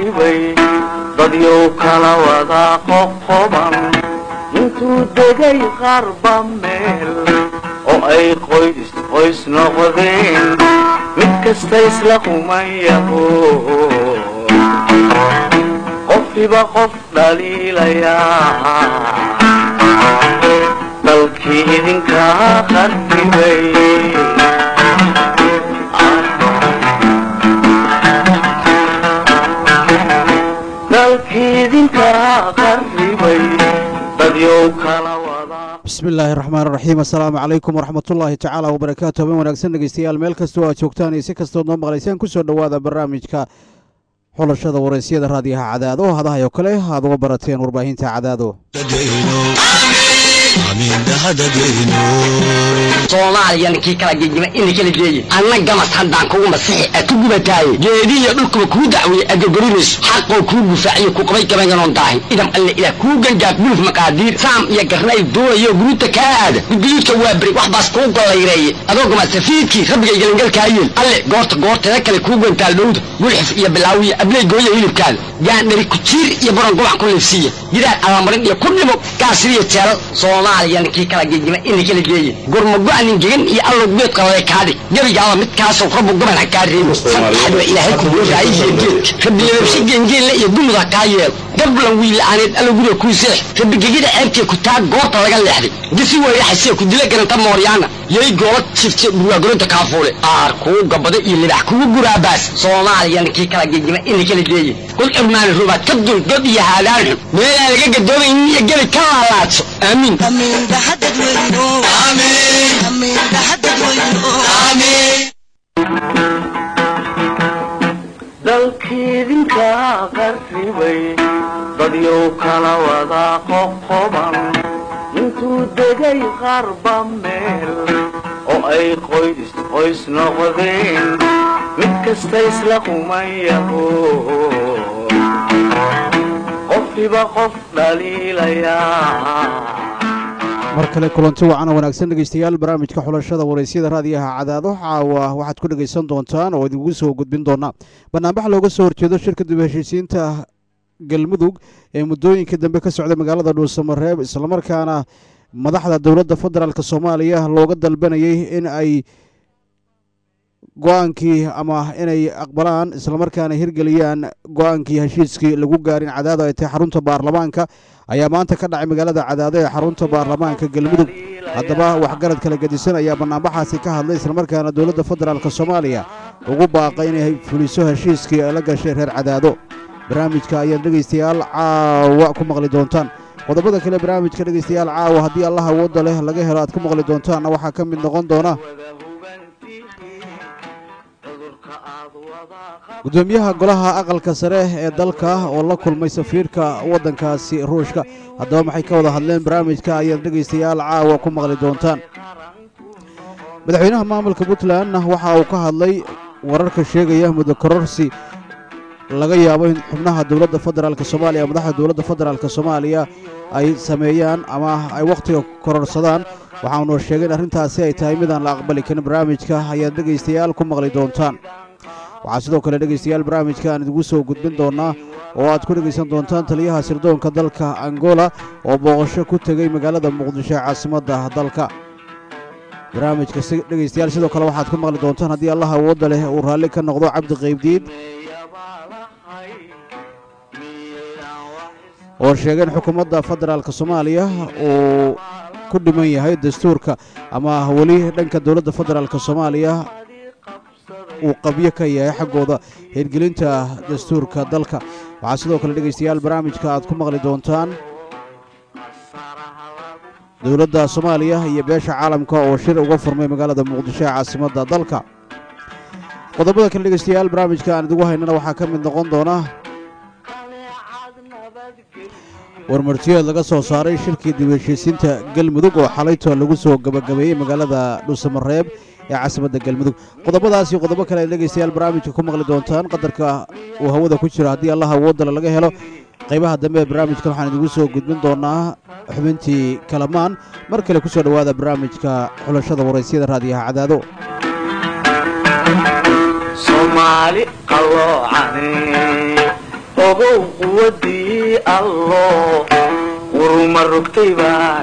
qarribay dadyow kala wada qoqoban intuu degay qarba meel oo ay qoys qoys noqdeen mid kasta isla kumayaho qofkiba qof dhaliilayaa dalkii idinkaa qarribay dalkiidinkaa qarribay dadyow kala wada bismi illaahi raxmaan raxiim assalaamu calaykum waraxmatullaahi tacaala wabarakaatu habeen wanaagsan dhegeystayaal meel kastoo aad joogtaan iyo si kastood noo maqlaysaan kusoo dhowaada barnaamijka xulashada waraysyada raadiyaha cadaado hadahay oo kale aad uga barateen warbaahinta cadaado soomaaliya ninkii kala gegima ina kala geeye anna gamas haddaan kugu masixi a ku gubataaye geedihiyo dhulkuba kuu dacweeye agogorinayso xaqoo kuu gufaaciyo ku qabay gabayanoon daahin idam alle ilaah kuu gangaaf guluf maqaadiir saam iyo garnay duulayo guruuta kaa aada gudguduudka waa beri wax baas kuu gollayreeye adoo gamasafiidkii rabbiga galangalkaayeen alle goorta goorteeda kale kuu gantaal dhowda gulxif iyo bilaawiyo abley gooya hilibkaada gaandhari kujiir iyo buran gobac ku liifsiiya gidaar allamarin iyo ku dhimo gaasiriyo jeelal soomaaliya ninkii kala gegima ina kala geeye gurmago-nin gegan iyo allow geed qalale kaadhig gebigaaba midkaasoo rabu goban ha kaa reebo saddexdaba ilaahay kuguuraayihiyo geedka rabilababsi geengeenle iyo dumud ha kaa yeelo gablan wiila'aaneed allow guriga kuu seex rabigegida ceebtee ku taa goorta laga leexday gisi weeyaxasee ku dila garanta mooryaana yay goola jifte burwaagoronta kaafuule aar kuu gabada iyo libax kugu guraabaas soomaaliya ninkii kala gegima ina kala geeye kul cirmaani rubaad ka dul god iyo haadaan xun meelaan laga gadoomayn iyo gebi ka laalaadso aamiin dalkiidinkaa qarribay dadyow kala wada qoqoban intuu degay qarba meel oo ay qoys qoys noqdeen mid kasta isla kumayaho qofkiba qof dhaliilayaa mar kale kulanti wacan wanaagsan dhegeystayaal barnaamijka xulashada waraysyada raadiyaha cadaado caawa waxaad ku dhegaysan doontaan oo idingu soo gudbin doonaa banaanbax looga soo horjeedo shirka dib heshiisiinta galmudug ee muddooyinka dambe ka socda magaalada dhuusamareeb islamarkaana madaxda dowladda federaalk soomaaliya looga dalbanayay in ay go-aankii ama inay aqbalaan islamarkaana hirgeliyaan go-aankii heshiiskii lagu gaarin cadaado ay tahay xarunta baarlamaanka ayaa maanta ka dhacay magaalada cadaado ee xarunta baarlamaanka galmudug haddaba waxgarad kala gedisan ayaa banaanbaxaasi ka hadlay islamarkaana dowladda federaalk soomaaliya ugu baaqay inay fuliso heshiiskii ay la gashay reer cadaado barnaamijka ayaad dhegaystayaal caawa ku maqli doontaan qodobada kale barnaamijka dhegaystayaal caawa haddii allah awoodda leh laga helo aad ku maqli doontaanna waxaa ka mid noqon doona gudoomiyaha golaha aqalka sare ee dalka oo la kulmay safiirka waddankaasi ruushka haddaba maxay ka wada hadleen barnaamijka ayaad dhegaystayaal caawa ku maqli doontaan madaxweynaha maamulka puntland waxa uu ka hadlay wararka sheegaya muddo kororsi laga yaabo in xubnaha dowladda federaalk soomaaliya madaxda dowladda federaalk soomaaliya ay sameeyaan ama ay wakhtiga kororsadaan waxaanuu sheegay in arrintaasi ay tahay midaan la aqbali karin barnaamijka ayaad dhegaystayaal ku maqli doontaan waxaa sidoo kale dhegaystayaal barnaamijka aan idigu soo gudbin doonaa oo aad ku dhegaysan doontaan taliyaha sirdoonka dalka angola oo booqasho ku tegey magaalada muqdisho ee caasimadda dalka barnaamijka dhegaystayaal sidoo kale waxaad ku maqli doontaan haddii allah awoodda leh uu raalli ka noqdo cabdi qaybdiid oo sheegay in xukuumadda federaalk soomaaliya uu ku dhiman yahay dastuurka ama weli dhanka dowladda federaalk soomaaliya uu qabyo ka yahay xaggooda hirgelinta dastuurka dalka waxaa sidoo kale dhegaystayaal barnaamijka aad ku maqli doontaan dowladda soomaaliya iyo beesha caalamka oo shir uga furmay magaalada muqdisho ee caasimadda dalka qodobada kale dhegaystayaal barnaamijka aan idigu haynana waxaa ka mid noqon doona warmartiyeed laga soo saaray shirkii dib heshiisiinta galmudug oo xalayto lagu soo gabagabeeyey magaalada dhuusamareeb ee caasimadda galmudug qodobadaas iyo qodobo kale ay dhegaystayaal barnaamijka ku maqli doontaan qadarka uu hawada ku jiro haddii allah awoodale laga helo qaybaha dambe ee barnaamijkan waxaan idigu soo gudbin doonaa xubintii kalamaan mar kale ku soo dhowaada barnaamijka xulashada waraysyada raadiyaha cadaado soomaali qalloocane ogow quwadii allo uruma rogtay baa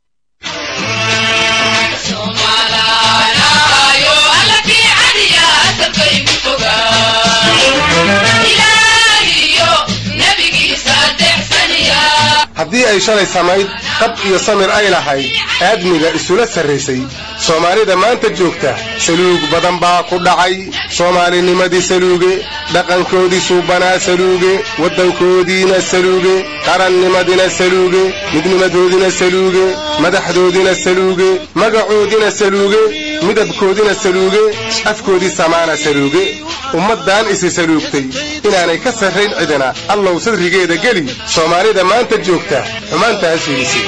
haddii ay shalay samayd qab iyo samir ay lahayd aadmiga isula sarraysay soomaalida maanta joogta saluug badan baa ku dhacay soomaalinimadii saluuge dhaqankoodii suubanaa saluuge waddankoodiina saluuge qarannimadina saluuge midnimadoodina saluuge madaxdoodina saluuge magacoodina saluuge midabkoodina saluuge afkoodii samaana saluuge ummaddan isi saluugtay inaanay ka sarrayn cidina allow sadrigeeda geli soomaalida maanta joogta xumaantaas fiidisay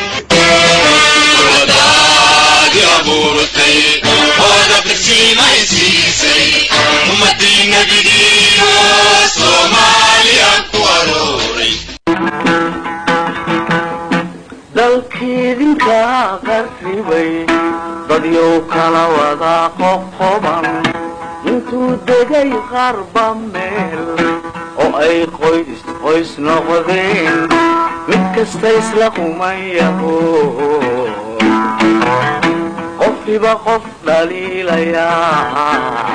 dalkiidinka qarribay dadyow kala wada qoqoban intuu degay qarba meel oo ay qoys qoys noqdeen mid kasta isla qumayaho qofkiba qof dhaliilayaa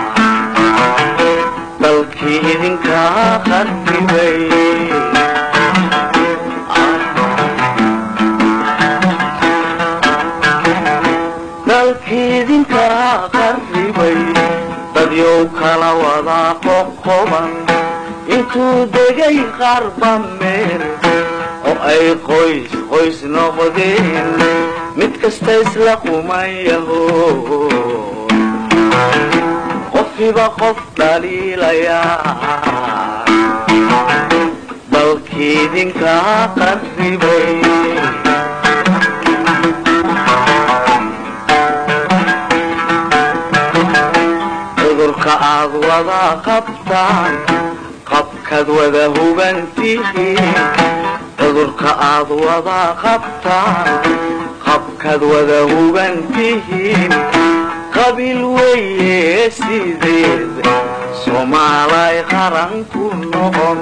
dalkii idinka qarribay dalkiidinka qarribay dadyow kala wada qoqoban intuu degay qarba meel oo ay qoys qoys noqdeen mid kasta isla qumayaho qofkiba qof dhaliilayaa dalkiidinka qarribay cudurka aad wada qabtaan qabkaad wada hubantihiin cudurka aad wada qabtaan qabkaad wada hubantihiin qabiil weeye sideed soomaalay qaran ku noqon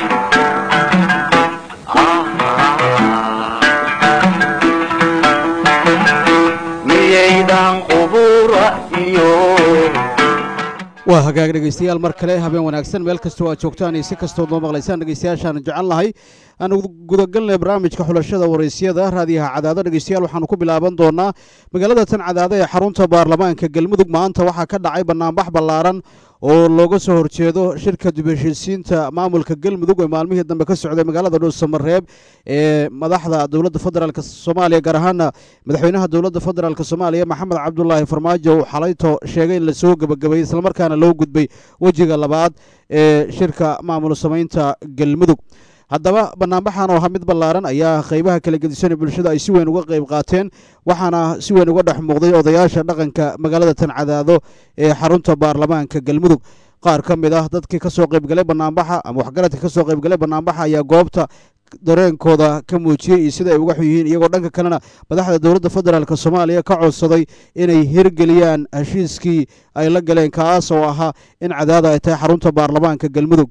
miyaydan qubura iyo waa hagaag dhegaystayaal mar kale habeen wanaagsan meel kastoo aad joogtaan iyo si kastood noo maqlaysaan dhegaystayaashaan jecel nahay aanu gudagalnay barnaamijka xulashada waraysyada raadiyaha cadaado dhegaystayaal waxaanu ku bilaaban doonaa magaalada tan cadaado ee xarunta baarlamaanka galmudug maanta waxaa ka dhacay banaanbax ballaaran oo looga soo horjeedo shirka dib heshiisiinta maamulka galmudug ee maalmihii dambe ka socday magaalada dhuusamareeb ee madaxda dowladda federaalk soomaaliya gaar ahaana madaxweynaha dowladda federaalk soomaaliya maxamed cabdulaahi farmaajo uu xalayto sheegay in lasoo gebagabeeyey islamarkaana loo gudbay wejiga labaad ee shirka maamul samaynta galmudug haddaba banaanbaxan oo ahaa mid ballaaran ayaa qaybaha kala gedisan bulshada ay si weyn uga qayb qaateen waxaana si weyn uga dhex muuqday odayaasha dhaqanka magaalada tan cadaado ee xarunta baarlamaanka galmudug qaar ka mid ah dadkii ka soo qaybgalay banaanbaxa ama waxgaradka ka soo qaybgalay banaanbaxa ayaa goobta dareenkooda ka muujiyey iyo sida ay uga xun yihiin iyagoo dhanka kalena madaxda dowladda federaalk soomaaliya ka codsaday inay hirgeliyaan heshiiskii ay la galeen kaas oo ahaa in cadaada ay tahay xarunta baarlamaanka galmudug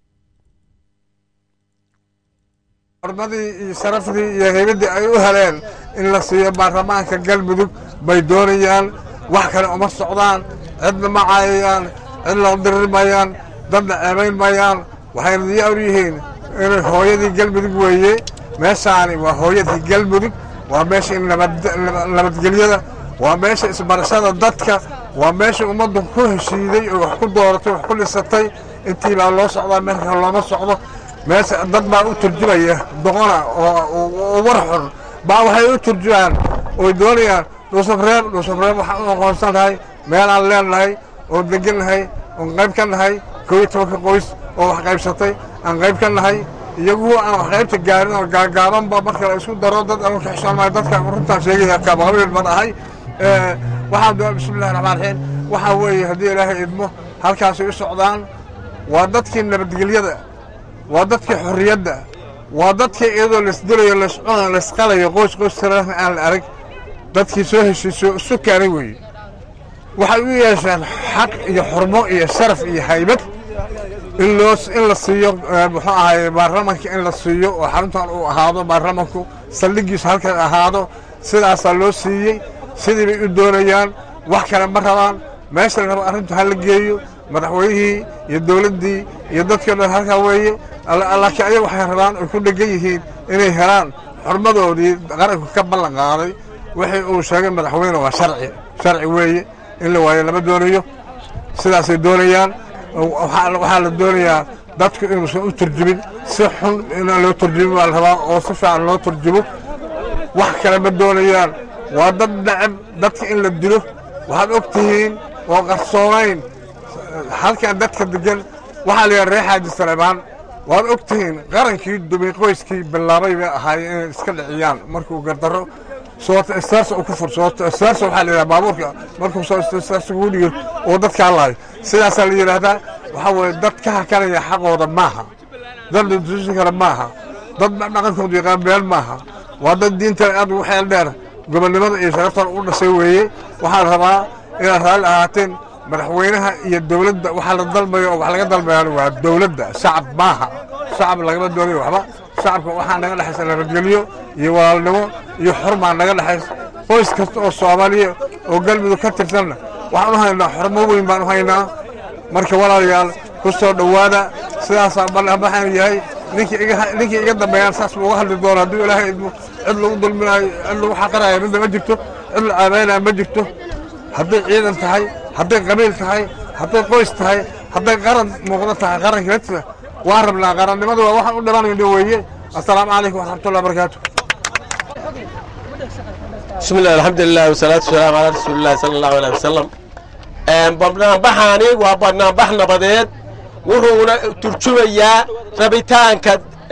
hormadii iyo sharafdii iyo haybaddii ay u heleen in la siiyo baarlamaanka galmudug bay doonayaan wax kale uma socdaan cidna ma caayayaan cidna dirri mayaan dadna ceebayn mayaan waxayna diyaar u yihiin inay hooyadii galmudug weeye meeshaani waa hooyadii galmudug waa meesha nabadgelyada waa meesha isbarashada dadka waa meesha ummaddu ku heshiiday oo wax ku dooratay wax ku dhisatay intii baa loo socdaa meelka looma socdo meesha dad baa u turjumaya doqona oo war xun baa waxay u turjumaan oy doonayaan dhuusafreeb dhuusafreeb waxaan u aqoonsan nahay meelaan leenahay oo degan nahay oon qayb ka nahay koo iyo tobanka qoys oo wax qaybsatay aan qayb ka nahay iyagu aan wax qaybta gaarin oo gaagaabanba marka la isku daro dad aan ka xishoonmahay dadka runtaan sheegaya kaabaqabiil baan ahay waxaan doona bismillahi raxmaan raxiim waxaa weeye haddii ilaahay idmo halkaasay u socdaan waa dadkii nabadgelyada waa dadkii xorriyadda waa dadkii iyadoo laisdilayo laiscunayo laisqalayo qoys qoys tirana aan la arag dadkii soo heshiiso isu keenay weeye waxay u yeesheen xaq iyo xurmo iyo sharaf iyo haybad in loo in la siiyo muxuu ahay baarlamanka in la siiyo oo xaruntan uu ahaado baarlamanku saldhigiisu halkan ahaado sidaasaa loo siiyey sidii bay u doonayaan wax kale ma rabaan meesha la rabo arrintu ha la geeyo madaxweynihii iyo dowladdii iyo dadkii dhan halkaa weeye laakiin ayaga waxay rabaan ay ku dhegan yihiin inay helaan xurmadoodii qaranku ka ballan qaaday wixii uu sheegay madaxweyne waa sharci sharci weeye in la waayo lama doonayo sidaasay doonayaan waxaa la doonayaa dadku inuusan u turjumin si xun inaan loo turjumin baa la rabaa oo si fiican loo turjumo wax kale ma doonayaan waa dad necab dadka in la dilo waxaad og tihiin oo qarsoonayn halkan dadka degan waxaa la yidhaha reer xaaji saleebaan waad og tihiin qarankii dumay qoyskii bilaabay bay ahaayeen inay iska dhiciyaan markuu gardarro soota istaarsa uu ku fur soota istaarsa waxaa la yidhaha baabuurka markuu soo istaarsa kugu dhigo oo dadka hadlaayo sidaasaa la yidhaahdaa waxaa weeye dad ka hakanaya xaqooda maaha dad la tusi kara maaha dad dhaqankooda yaqaan been maaha waa dad diinta aad ugu xeel dheer gobonnimada iyo sharaftan u dhashay weeye waxaan rabaa inaad raalli ahaateen madaxweynaha iyo dowladda waxaa la dalbayo oo wax laga dalbayaan waa dowladda shacab maaha shacab lagama doonayo waxba shacabka waxaa naga dhexaysa nabadgelyo iyo walaalnimo iyo xurmaa naga dhexaysa qoys kasta oo soomaaliya oo galmudug ka tirsanna waxaan u haynaa xurmo weyn baan u haynaa marka walaalayaal ku soo dhowaada sidaasaa ballanbaxaan yahay ninkii iga ninkii iga dambeeyaan saas buu uga hadli doona hadduu ilaahay idmo cid lagu dulminayo cid lagu xaqirayo midna ma jirto cid la aabeynaya ma jirto hadday ciidan tahay hadday qabiil tahay hadday qoys tahay hadday qaran muuqdo tahay qaranka laftiisa waan rabnaa qarannimadu waa waxaan u dhimanayno weeye assalaamu calaykum waraxmatullahi wabarakaatu بسم الله الحمد لله والصلاة والسلام على رسول الله صلى الله عليه وسلم barnaambaxaani waa barnaambax nabadeed wuxuuna turjumayaa rabitaanka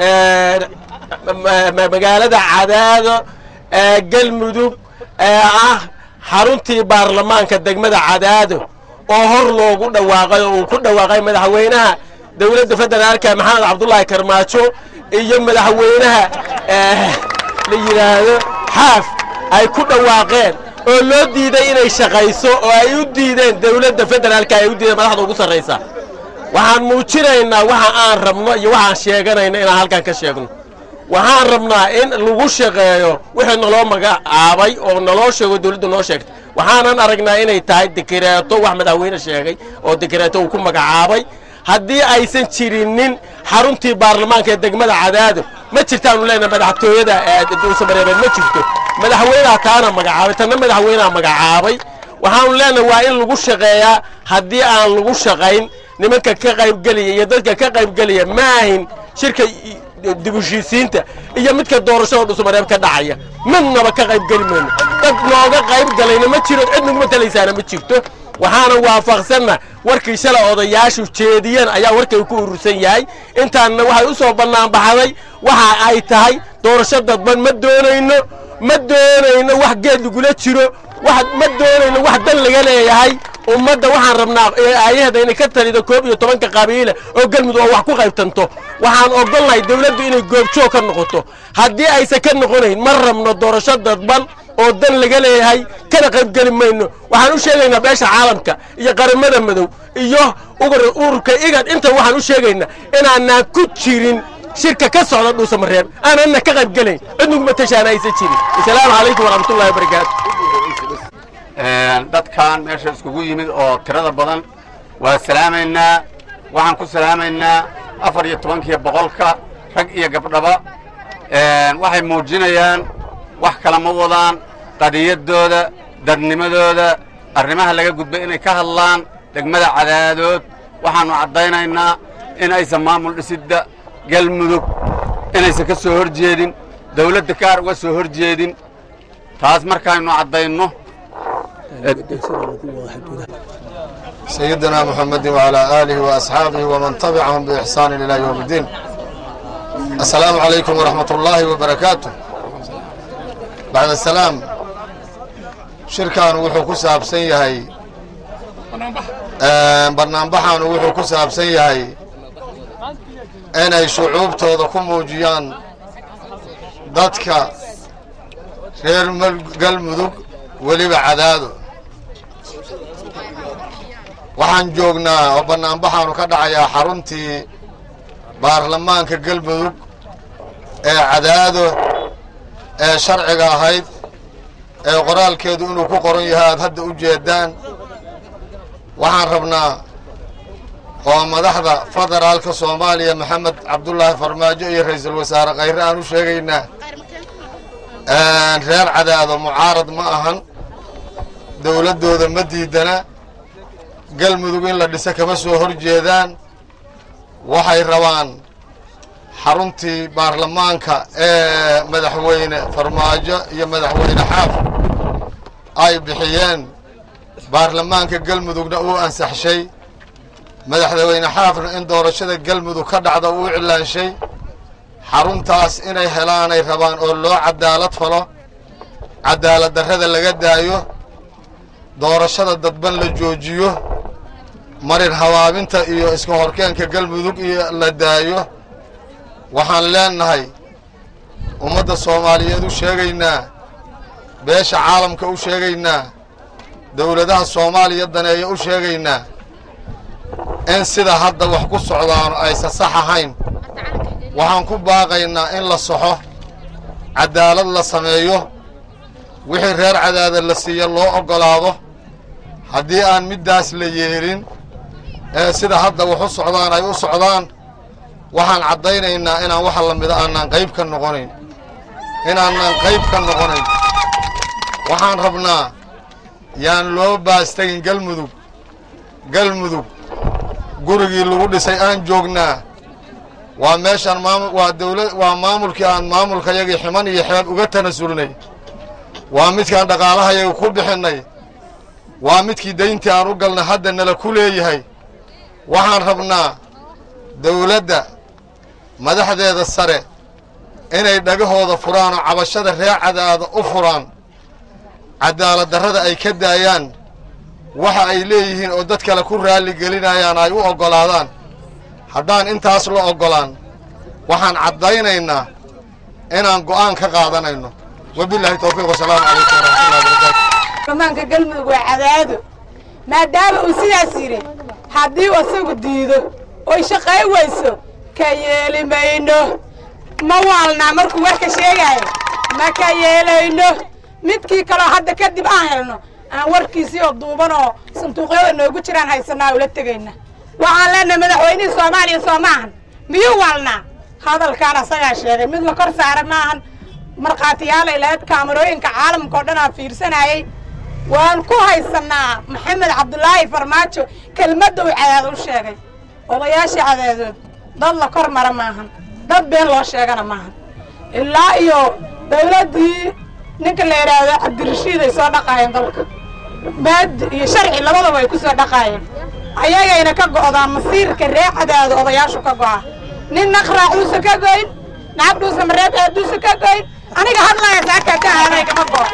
magaalada cadaado ee galmudug ee ah xaruntii baarlamaanka degmada cadaado oo hor loogu dhawaaqay oo uu ku dhawaaqay madaxweynaha dowladda federaalka maxamed cabdullaahi karmaajo iyo madaxweynaha la yidhaahdo xaaf ay ku dhawaaqeen oo loo diiday inay shaqayso oo ay u diideen dowladda federaalka ay u diideen madaxda ugu sarraysa waxaan muujinaynaa waxa aan rabno iyo waxaan sheeganayno inaan halkan ka sheegno waxaan rabnaa in lagu shaqeeyo wixii naloo magacaabay oo naloo sheego dowladda noo sheegtay waxaanan aragnaa inay tahay dekereeto wax madaxweyne sheegay oo dekereeto uu ku magacaabay haddii aysan jirinin xaruntii baarlamaanka ee degmada cadaado ma jirtaanu leenahay madaxtooyada duusamareebeed ma jirto madaxweynaha taana magacaabay tanna madaxweynaha magacaabay waxaanu leenahay waa in lagu shaqeeyaa haddii aan lagu shaqayn nimanka ka qaybgelaya iyo dadka ka qaybgelaya ma ahin shirka dibushiisiinta iyo midka doorashada dhusumareeb ka dhacaya midnaba ka qaybgeli mayno dad nooga qayb galayna ma jiro cid naguma talaysaana ma jirto waxaana waafaqsanna warkii shalay odayaashu jeediyeen ayaa warkay ku urursan yahay intaanna waxay u soo bannaan baxday waxa ay tahay doorasho dadban ma doonayno ma doonayno wax geed lagula jiro wax ma doonayno wax dan laga leeyahay ummadda waxaan rabnaa aayahda inay ka talido koob iyo tobanka qabiile oo galmudug oo wax ku qaybtanto waxaan ogolnahay dowladdu inay goobjoog ka noqoto haddii aysan ka noqonayn ma rabno doorasho dadban oo dan laga leeyahay kana qaybgeli mayno waxaan u sheegaynaa beesha caalamka iyo qaramada madow iyo ururka igad inta waxaan u sheegaynaa inaanaan ku jirin shirka ka socda dhuusamareeb aananna ka qaybgelayn cidnuguma tashaana aysan jirin asalaamu calaykum waraxmatullahi wabarakaatu dadkan meesha iskugu yimid oo tirada badan waa salaamaynaa waxaan ku salaamaynaa afar iyo tobankiiyo boqolka rag iyo gabdhaba waxay muujinayaan wax kala ma wadaan qadiyaddooda dadnimadooda arrimaha laga gudbay inay ka hadlaan degmada cadaadood waxaannu caddaynaynaa in aysan maamul dhisidda galmudug inaysan ka soo hor jeedin dawladda kaar uga soo hor jeedin taas markaaynu caddayno سيدنا محمد وعلى آله وأصحابه ومن تبعهم بإحسان إلى يوم الدين السلام عليكم ورحمة الله وبركاته بعد السلام shirkan wuxuu ku saabsan yahay barnaambaxan wuxuu ku saabsan yahay inay shucuubtooda ku muujiyaan dadka reer galmudug weliba cadaado waxaan joognaa oo bannaanbaxaanu ka dhacayaa xaruntii baarlamaanka galmudug ee cadaado ee sharciga ahayd ee qoraalkeedu inuu ku qoran yahay aad hadda u jeedaan waxaan rabnaa oo madaxda federaalka soomaaliya maxamed cabdulaahi farmaajo iyo ra'iisul wasaare khayre aan u sheegaynaa reer cadaado mucaarad ma ahan dowladdooda ma diidana galmudug in la dhiso kama soo hor jeedaan waxay rabaan xaruntii baarlamaanka ee madaxweyne farmaajo iyo madaxweyne xaaf ay bixiyeen baarlamaanka galmudugna uu ansaxshay madaxweyne xaafna in doorashada galmudug ka dhacda uu iclaanshay xaruntaas inay helaanay rabaan oo loo cadaalad falo cadaalad darrada laga daayo doorashada dadban la joojiyo marin habaabinta iyo iska horkeenka galmudug iyo la daayo waxaan leenahay ummadda soomaaliyeed u sheegaynaa beesha caalamka u sheegaynaa dowladaha soomaaliya daneeya u sheegaynaa in sida hadda wax ku socdaano aysan sax ahayn waxaan ku baaqaynaa in la soxo cadaalad la sameeyo wixii reer cadaada la siiya loo oggolaado haddii aan middaas la yeelin ee sida hadda wax u socdaan ay u socdaan waxaan caddaynaynaa inaan waxa la mida aanaan qayb ka noqonayn inaanaan qayb ka noqonayn waxaan rabnaa yaan loo baastagin galmudug galmudug gurigii lagu dhisay aan joognaa waa meeshaan maamul waa dawla waa maamulkii aan maamulkayagii ximan iyo xeeb uga tanasulnay waa midkaan dhaqaalahayaga ku bixinnay waa midkii dayntii aan u galnay hadda nala ku leeyahay waxaan rabnaa dawladda madaxdeeda sare inay dhagahooda furaan oo cabashada reer cadaada u furaan cadaalad darrada ay ka daayaan waxa ay leeyihiin oo dad kale ku raalli gelinayaan ay u oggolaadaan haddaan intaas la oggolaan waxaan caddaynaynaa inaan go'aan ka qaadanayno wabilaahi towfiiq wasalaamu calaykum waraxmatullahi wabarakaatu baarlamaanka galmudug waa cadaado maadaama uu sidaas yidhi haddii uu isagu diido oy shaqay weyso ka yeeli mayno ma waalnaa markuu warka sheegaayo ma ka yeelayno midkii kaloo hadda kadib aan helno aan warkiisii oo duuban oo sanduuqyada noogu jiraan haysanaa ula tegayna waxaan leenahay madaxweynihii soomaaliya soo maahan miyuu waalnaa hadalkaan asagaa sheegay mid la kor saara maahan markhaatiyaalay lahayd kaamarooyinka caalamka oo dhan aan fiirsanayay waan ku haysannaa maxamed cabdulaahi farmaajo kelmadda uu cadaado u sheegay odayaashii cadaadood dad la kor mara maahan dad been loo sheegana maahan ilaa iyo dawladdii ninka la yidhaahdo cabdirashiid ay soo dhaqaayeen dalka maadi iyo sharci labadaba ay ku soo dhaqaayeen ayagayna ka go'daan masiirka ree cadaado odayaashu ka go'a nin naqraacuusa ka goyn nacabdhuusa mareeb aaduusa ka goyn aniga hadlaaya saaka ka aaday kama go'o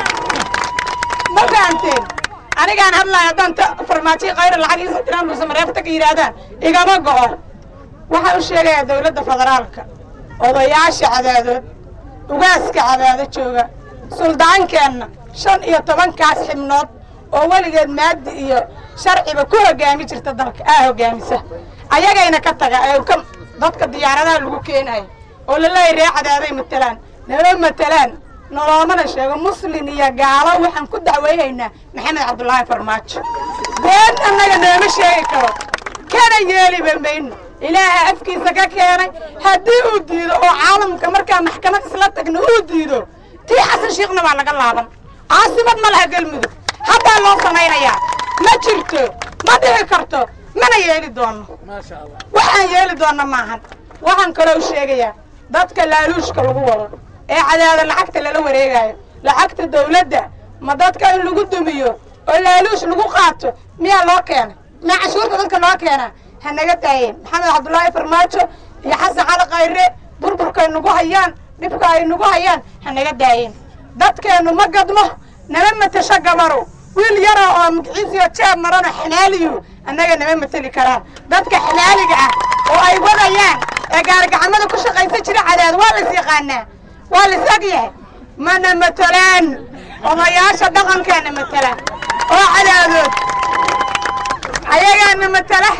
ma fahamteen anigaan hadlaaya haddaan ta farmaajiya khayra lacag iisa diraan dhuusa mareebta ka yidhaahdaan igama go'o waxaan u sheegayaa dawladda federaalka odayaasha cadaadood ugaaska cadaado jooga suldaankeenna shan iyo tobankaas xibnood oo weligeed maadi iyo sharciba ku hoggaami jirta dalka aa hoggaamisa ayagayna ka taga ee ka dadka diyaaradaha lagu keenayo oo laleeyahy ree cadaaday matelaan nala matelaan noloomana sheego muslin iyo gaalo waxaan ku dacweynaynaa maxamed cabdulaahi farmaajo been annaga nooma sheegi karo kana yeeliba mayno ilaaha afkiisa ka keenay haddii uu diido oo caalamka markaa maxkamad isla tagno uu diido tii xasan shiikhna waa laga laaban caasimad ma laha galmudug haddaa loo samaynayaa ma jirto ma dhici karto mana yeeli doonno waxaan yeeli doonna maahan waxaan kaloo u sheegayaa dadka laaluushka lagu wado ee cadaada lacagta lala wareegaayo lacagta dawladda ma dadka in lagu dumiyo oo laaluush lagu qaato miyaa loo keenay miyaa cashuurta dadka loo keenaa ha naga daayeen maxamed cabdulaahi farmaajo iyo xasan cali khayre burburkay nagu hayaan dhibka ay nagu hayaan ha naga daayeen dadkeennu ma gadmo nama matasho gabaru wiil yara oo magiciisiyo jeeb marano xamaaliyu annaga nama mateli karaan dadka xamaaliga ah oo ay wadayaan ee gaarigacamada ku shaqaysan jira cadaad waa lais yaqaanaa waa lais og yahay mana matelaan odayaasha dhaqankeena matelaan oo cadaadood ayagaana matala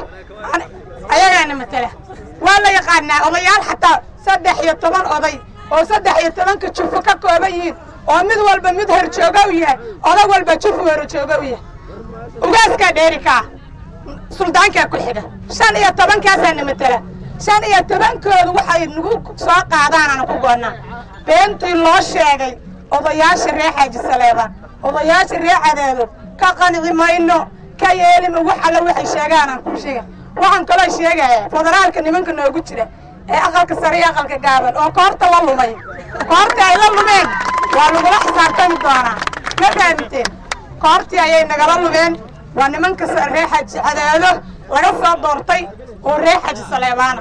ayagaana matala waa la yaqaanaa odayaal xataa saddex iyo toban oday oo saddex iyo tobanka jufo ka kooban yihiin oo mid walba mid horjooga u yahay odag walba jufu horjooga u yahay ugaaskaa dheeri kaa suldaankaa ku xiga shan iyo tobankaasaana matala shan iyo tobankoodu waxay nagu soo qaadaanana ku goonnaa beentii loo sheegay odayaasha ree xaaji saleebaan odayaasha ree cadeedo ka qanci mayno ka yeelima wax alla waxay sheegaanaan ku sheega waxaan kaloo sheegaya federaalka nimanka noogu jira ee aqalka sare iyo aqalka gaaban oo koorta la lumay koortii ay la lumeen waa lagula xisaabtami doonaa ma fahmiteen koortii ayay nagala lumeen waa nimanka ree xaaji cadeedo laga soo doortay oo ree xaaji saleebaana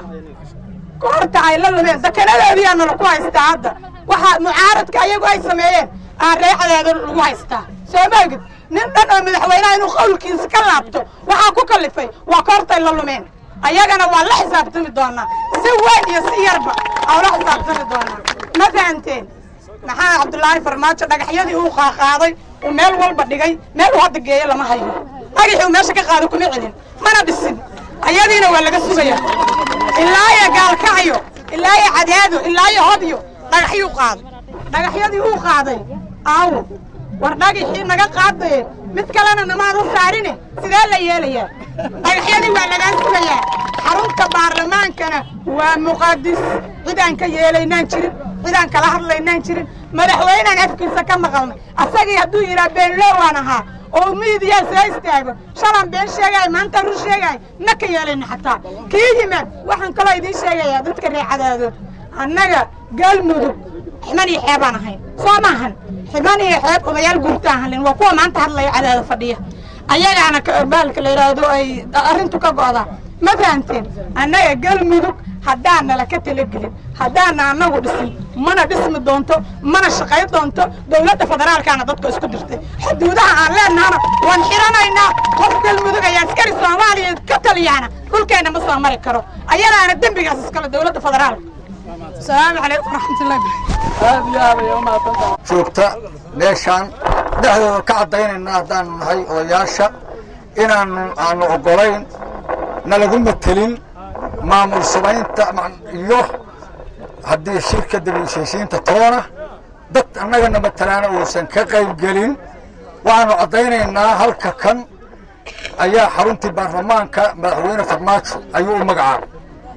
koorta ay la lumeen dakanadoodiyaa nala ku haystaa hadda waxaa mucaaradka ayagu ay sameeyeen aan ree cadeedo lagu haystaa soo maogid nin dhan oo madaxweynaha inuu qowlkiisa ka laabto waxaa ku kallifay waa koortay la lumeen ayagana waa la xisaabtami doonaa si weyn iyo si yarba aan la xisaabtami doonaa ma fahanteen maxamed cabdulaahi farmaajo dhagaxyadii uu qaaqaaday uu meel walba dhigay meel uu hadda geeyo lama hayo dhagaxii uu meesha ka qaaday kuma celin mana dhisin ayadiina waa laga sugaya ilaayo gaalkacyo ilaayo cadeado ilaayo hodyo dhagaxyuu qaaday dhagaxyadii uu qaaday aawo war dhagaxii naga qaadaye mid kalena namaan u saarine sidee la yeelayaa dhagaxyadii waa lagaa sugayaa xarunta baarlamaankana waa muqadis cidaan ka yeelaynaan jirin cidaan kala hadlaynaan jirin madaxweynaan afkiisa ka maqalnay asagii hadduu yidhaha beenlowaan ahaa oo miidiyaa soo istaago shalan been sheegaya maanta rur sheegaya na ka yeelayna xataa kii yimaad waxaan kaloo idiin sheegayaa dadka reecadaado annaga galmudug ximan iyo xeebaan ahayn soo maahan ximan iyo xeeb odayaal guurtaan halin waa kuwa maanta hadlaya cadaada fadhiya ayagaana baalka la yidhaahdo ay arrintu ka go'daa ma fahanteen annaga galmudug haddaan nala ka talagelin haddaana annagu dhisin mana dhismi doonto mana shaqay doonto dowladda federaalkaana dadka isku dirtay xuduudaha aan leenahana waan xiranaynaa qof galmudug ayaa askari soomaaliya ka taliyaana dhulkeenna ma soo mari karo ayadaana dembigaas iskale dowladda federaalka asalaamu calaykum waraxmatullahi joogta meeshaan dhexdooda ka caddaynayna haddaanu nahay odayaasha inaanu aanu oggolayn nalagu matelin maamul subaynta iyo haddii shirka dibheshiisiinta toona dad annagana matalaana uusan ka qayb gelin waxaanu caddaynaynaa halka kan ayaa xaruntii baarlamaanka madaxweyne farmaajo ayuu u magacaabay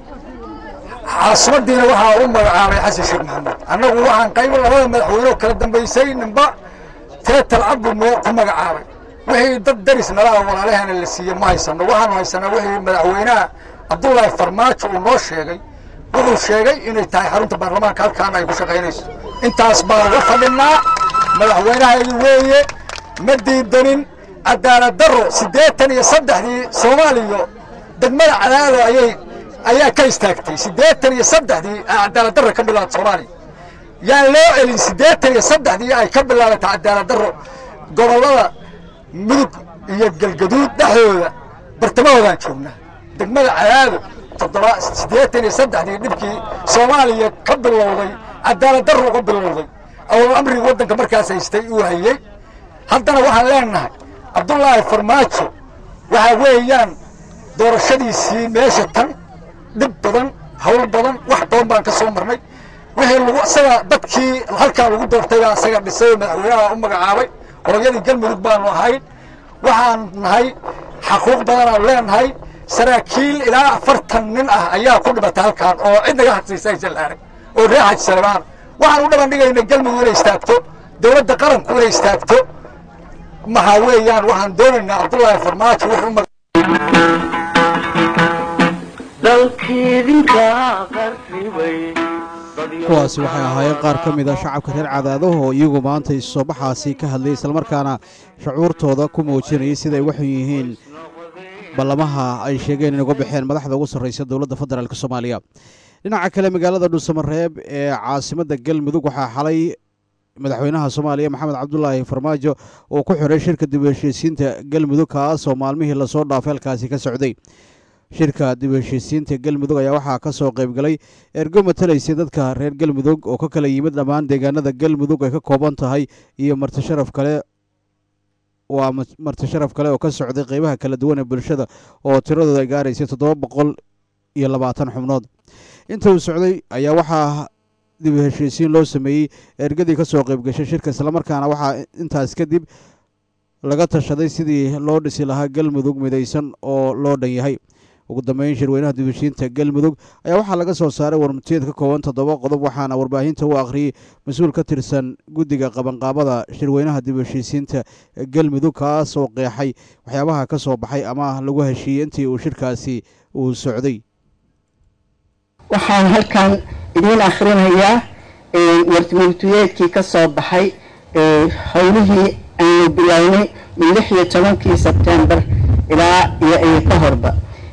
caasimadiina waxaa u magacaabay xasan sheekh maxamed annagu waxaan qayb labada madaxweyne oo kala dambaysay ninba teetal cabdi mee ku magacaabay wixii dad daris nalaha walaalahana la siiyey ma haysano waxaanu haysanaa wixii madaxweynaha cabdullaahi farmaajo uu noo sheegay wuxuu sheegay inay tahay xarunta baarlamaanka halkaana ay ku shaqaynayso intaas baan uga fadhinaa madaxweynahaygi weeye ma diidanin cadaalad darro siddeetan iyo saddexdii soomaaliya degmada cadaado ayay ayaa ka istaagtay siddeetan iyo saddexdii cadaalad darro ka bilaabata soomaaliya yaan loo celin siddeetan iyo saddexdii ay ka bilaabatay cadaalad darro gobollada mudug iyo galgaduud dhexdooda bartamahoodaan joognaa degmada cadaado toddoba siddeetan iyo saddexdii dhibkii soomaaliya ka bilowday cadaalad darro uga bilowday awal amrigi waddanka markaas haystay uu hayey haddana waxaan leenahay cabdullaahi farmaajo waxaa weeyaan doorashadiisii meesha tan dhib badan hawl badan wax badan baan ka soo marnay wixii lagu isaga dadkii halkaa lagu doortay baa isaga dhisay oo madaxweynaha u magacaabay hooyadii galmudug baanu ahayn waxaan nahay xaquuq badanaanu leenahay saraakiil ilaa afartan nin ah ayaa ku dhimatay halkaan oo cid naga hadsiisa aysan la arag oo reer xaji salebaan waxaan u dhaban dhigayna galmudug inay istaagto dowladda qaranku inay istaagto maxaa weeyaan waxaan doonaynaa cabdullaahi farmaajo wuxuu mag kuwaasi waxay ahaayeen qaar ka mid a shacabka reer cadaadaho oo iyagu maanta isobaxaasi ka hadlay islamarkaana shucuurtooda ku muujinayay siday waxu yihiin ballamaha ay sheegeen in uga baxeen madaxda ugu sarraysa dowladda federaalk soomaaliya dhinaca kale magaalada dhuusamareeb ee caasimadda galmudug waxaa xalay madaxweynaha soomaaliya maxamed cabdulaahi farmaajo uu ku xiray shirka dib u heshiisiinta galmudug kaasoo maalmihii lasoo dhaafay halkaasi ka socday shirka dib u heshiisiinta galmudug ayaa waxaa ka soo qaybgalay ergo matalaysay dadka reer galmudug oo ka kala yimid dhammaan deegaanada galmudug ay ka kooban tahay iyo marti sharaf kale waa marti sharaf kale oo ka socday qeybaha kala duwan ee bulshada oo tiradooda ay gaaraysay toddoba boqol iyo labaatan xubnood inta uu socday ayaa waxaa dib u heshiisiin loo sameeyey ergadii ka soo qeyb gashay shirka islamarkaana waxaa intaas kadib laga tashaday sidii loo dhisi lahaa galmudug midaysan oo loo dhan yahay ugu dambeyn shirweynaha dibheshiinta galmudug ayaa waxaa laga soo saaray warmutiyeed ka kooban toddoba qodob waxaana warbaahinta u akhriyey mas-uul ka tirsan guddiga qabanqaabada shirweynaha dibheshiisiinta galmudug kaas oo qeexay waxyaabaha ka soo baxay ama lagu heshiiyey intii uu shirkaasi uu socday waxaan halkan idiin akhrinayaa warmurtiyeedkii ka soo baxay howlihii aanu bilownay min lix iyo tobankii sebtembar ilaa iyo iyo ka horba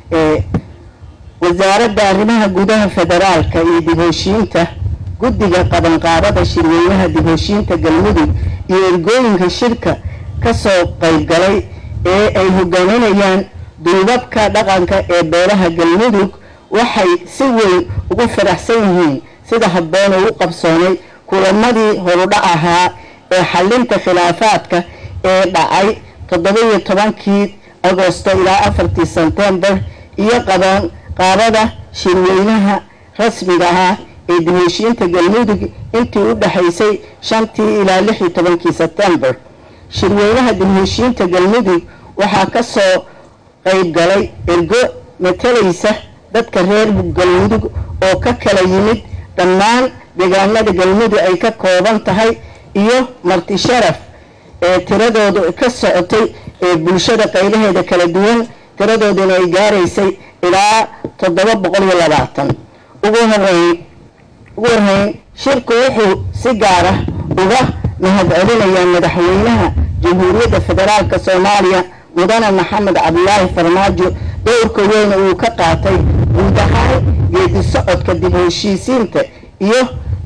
wasaaradda arrimaha gudaha federaalka iyo dib-heshiinta guddiga qabanqaabada shirweynaha dib-heshiinta galmudug iyo ergooyinka shirka ka soo qaybgalay ee ay hogaaminayaan duubabka dhaqanka ee beelaha galmudug waxay si weyn ugu faraxsan yihiin sida habboon uu u qabsoonay kulamadii horudhac ahaa ee xalinta khilaafaadka ee dhacay toddoba-iyo tobankii agosto ilaa afartii sebtembar iyo qaban qaabada shirweynaha rasmiga ah ee dib-heshiinta galmudug intii u dhexaysay shantii ilaa lix iyo tobankii sebtembar shirweynaha dib-heshiinta galmudug waxaa ka soo qayb galay ergo matalaysa dadka reer galmudug oo ka kala yimid dhammaan deegaanada galmudug ay ka kooban tahay iyo marti sharaf ee tiradoodu ka socotay ee bulshada qaybaheeda kala duwan tiradooduna ay gaaraysay ilaa toddoba boqol iyo labaatan ugu horeyn ugu horreyn shirku wuxuu si gaara uga mahadcelinayaa madaxweynaha jamhuuriyadda federaalka soomaaliya mudane maxamed cabdulaahi farmaajo dowrka weyn uu ka qaatay guud ahaan geedi socodka dib heshiisiinta iyo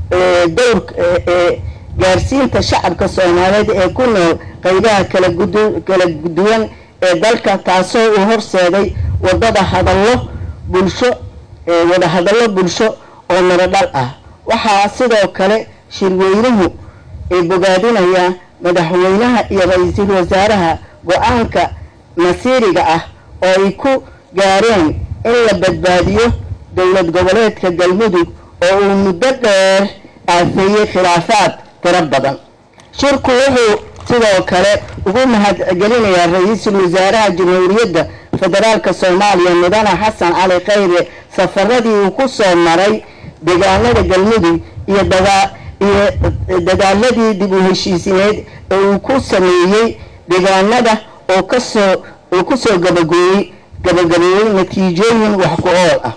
dowrka gaarsiinta shacabka soomaaliyeed ee ku nool qaybaha kala kala duwan ee dalka taasoo uu horseeday wadada hadallo bulsho wada hadallo bulsho oo mirodhal ah waxaa sidoo kale shirweynuhu ay bogaadinayaa madaxweynaha iyo ra-iisul wasaaraha go-aanka masiiriga ah oo ay ku gaareen in la badbaadiyo dowlad goboleedka galmudug oo uu muddo dheer aafeeyey khilaafaad tiro badan shirku wuxuu sidoo kale ugu mahadcelinayaa ra-iisul wasaaraha jamhuuriyadda federaalka soomaaliya mudane xasan cali khayre safaradii uu ku soo maray deegaanada galmudug iyo dagaa iyo dadaaladii dib u heshiisineed ee uu ku sameeyey deegaanada oo kasoo uu kusoo gabagooyey gabagabeeyey natiijooyin wax ku ool ah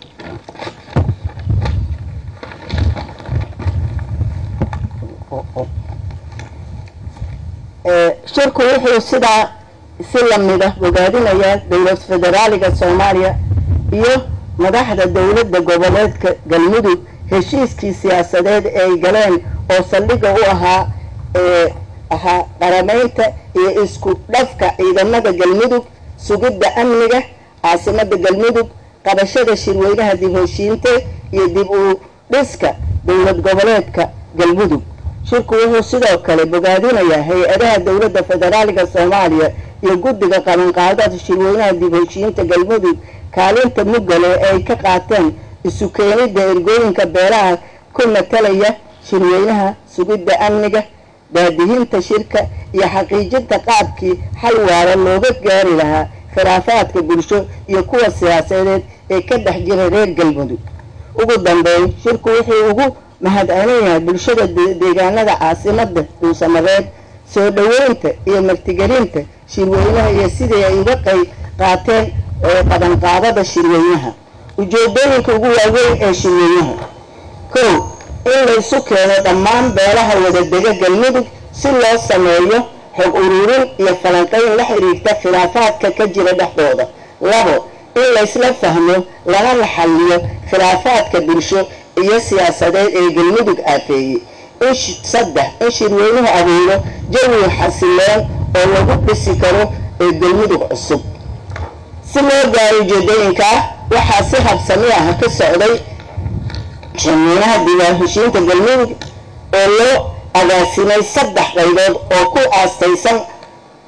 shirku wuxuu sidaa si lamida bogaadinayaa dowlad federaaliga soomaaliya iyo madaxda dowladda goboleedka galmudug heshiiskii siyaasadeed ee ay galeen oo saldhiga u ahaa ee ahaa qarameynta iyo isku dhafka ciidamada galmudug sugidda amniga caasimada galmudug qabashada shirweynaha dib heshiinte iyo dib u dhiska dowlad goboleedka galmudug shirku wuxuu sidoo kale bogaadinayaa hay-adaha dowladda federaaliga soomaaliya iyo guddiga qabanqaadada shirweynaha dib heshiinta galmudug kaalinta muggale ee ay ka qaateen isu keenidda ergooyinka beelaha ku matalaya shirweynaha sugidda amniga daadihinta shirka iyo xaqiijinta qaabkii xal waara looga gaari lahaa khilaafaadka bulsho iyo kuwa siyaasadeed ee ka dhex jira reer galmudug ugu dambeyn shirku wuxuu ugu mahadcelinayaa bulshada deegaanada caasimada dhuusamareed soo dhoweynta iyo martigelinta shirweynaha iyo sidii ay uga qayb qaateen qabanqaabada shirweynaha ujeedooyinka ugu waaweyn ee shirweynaha kow in laysu keeno dhammaan beelaha wadadega galmudug si loo sameeyo xog ururin iyo falanqayn la xiriirta khilaafaadka ka jira dhexdooda labo in laysla fahmo lana la xalliyo khilaafaadka bulsho iyo siyaasadeed ee galmudug aafeeyey in saddex in shirweynuhu abuuro jawi xasiloon oo lagu dhisi karo ee galmudug cusub si loo gaaro ujeedooyinkaa waxaa si habsami ah ka socday shirweynaha diiwaanheshiinta galmudug oo loo agaasimay saddex qaybood oo ku aastaysan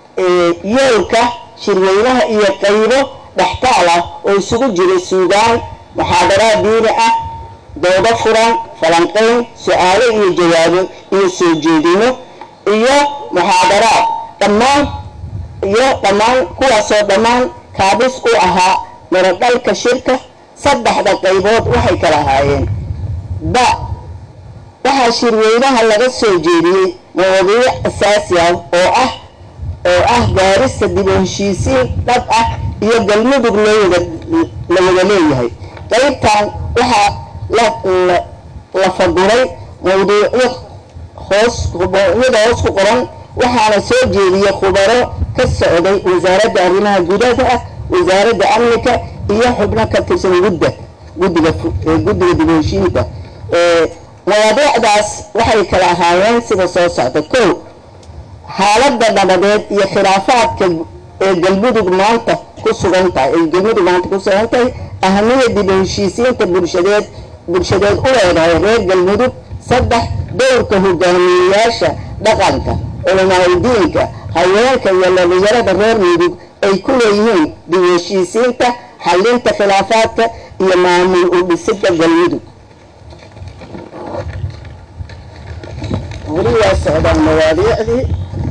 yoolka shirweynaha iyo qaybo dhextaal ah oo isugu jira suugaan muxaadaraad diini ah doodo furan falanqayn su-aalo iyo jawaabo iyo soo jeedino iyo muxaadaraad dhammaan iyo dhammaan kuwaasoo dhammaan kaabis u ahaa maradhalka shirka saddexda qaybood waxay kala ahaayeen ba waxaa shirweynaha laga soo jeediyey mawadiic asaasi ah oo ah oo ah gaarista dib u heshiisiin dhab ah iyo galmudug loo wada la wada leeyahay qaybtan waxaa la la faguray mawduucyo hoos mawduucyada hoos ku qoran waxaana soo jeediyey khubaro ka socday wasaaradda arrimaha gudaha wasaaradda amnika iyo xubno ka tirsan gudda guddiga guddiga dib u heshiinta mawaadiicdaas waxay kala ahaayeen sida soo socda kow xaaladda nabadeed iyo khilaafaadka ee galmudug maanta ku sugan tahay ay galmudug maanta ku sugan tahay ahamiyada dib u heshiisiinta bulshadeed bulshadeed u leedahay reer galmudug saddex dowrka hogaamiyeyaasha dhaqanka culamaauldiinka haweenka iyo dhalinyarada reer mudug ay ku leeyihiin dib u heshiisiinta xalinta khilaafaadka iyo maamul u dhisidda galmudug weli waa socdaan mawaadiicdii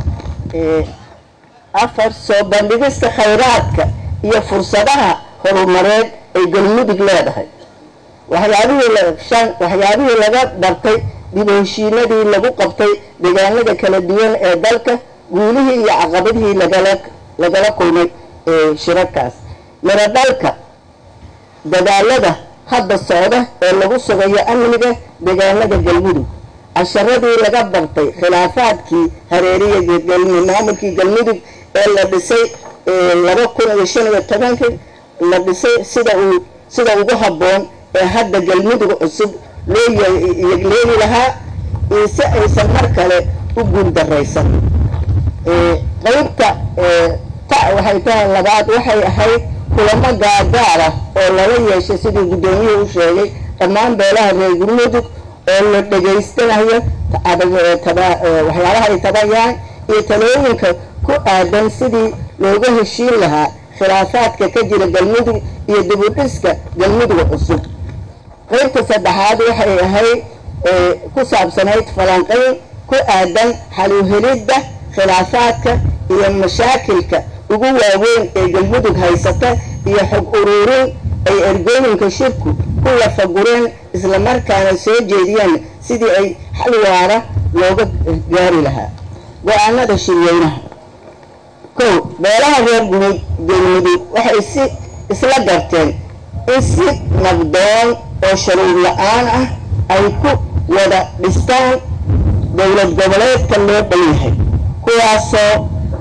afar soo bandhigista khayraadka iyo fursadaha horumareed ay galmudug leedahay waxyaabihii shan waxyaabihii laga bartay dib u heshiinadii lagu qabtay deegaanada kala duwan ee dalka guulihii iyo caqabadihii lagala lagala kulmay shirarkaas miradhalka dadaalada hadda socda ee lagu sugayo amniga deegaanada galmudug casharadii laga bartay khilaafaadkii hareeriya maamulkii galmudug ee la dhisay laba kun iyo shan iyo tobankii la dhisay sida uu sida ugu habboon ee hadda galmudug cusub loo leeli lahaa iyo si aysan mar kale u guuldaraysan qaybta ta waxay tahay labaad waxay ahayd kulamo gaargaar ah oo lala yeeshay sidii guddoomiyuhu u sheegay dhammaan beelaha reer galmudug oo la dhegaystanayo waxyaalaha ay tabayaan iyo talooyinka ku aadan sidii looga heshiin lahaa khilaafaadka ka jira galmudug iyo dib u dhiska galmudug cusub qaybta saddexaad waxay ahayd ku saabsanayd falanqayn ku aadan xaluhelidda khilaafaadka iyo mashaakilka ugu waaweyn ee galmudug haysata iyo xog uruurin ay ergooyinka shirku ku lafagureen islamarkaana soo jeediyeen sidii ay xal waara looga gaari lahaa go-aanada shirweynaha kow beelaha reer galmudug waxay si isla garteen in si nabdoon oo sharuur la-aan ah ay ku wada dhistaan dowlad goboleedka loo dhan yahay kuwaasoo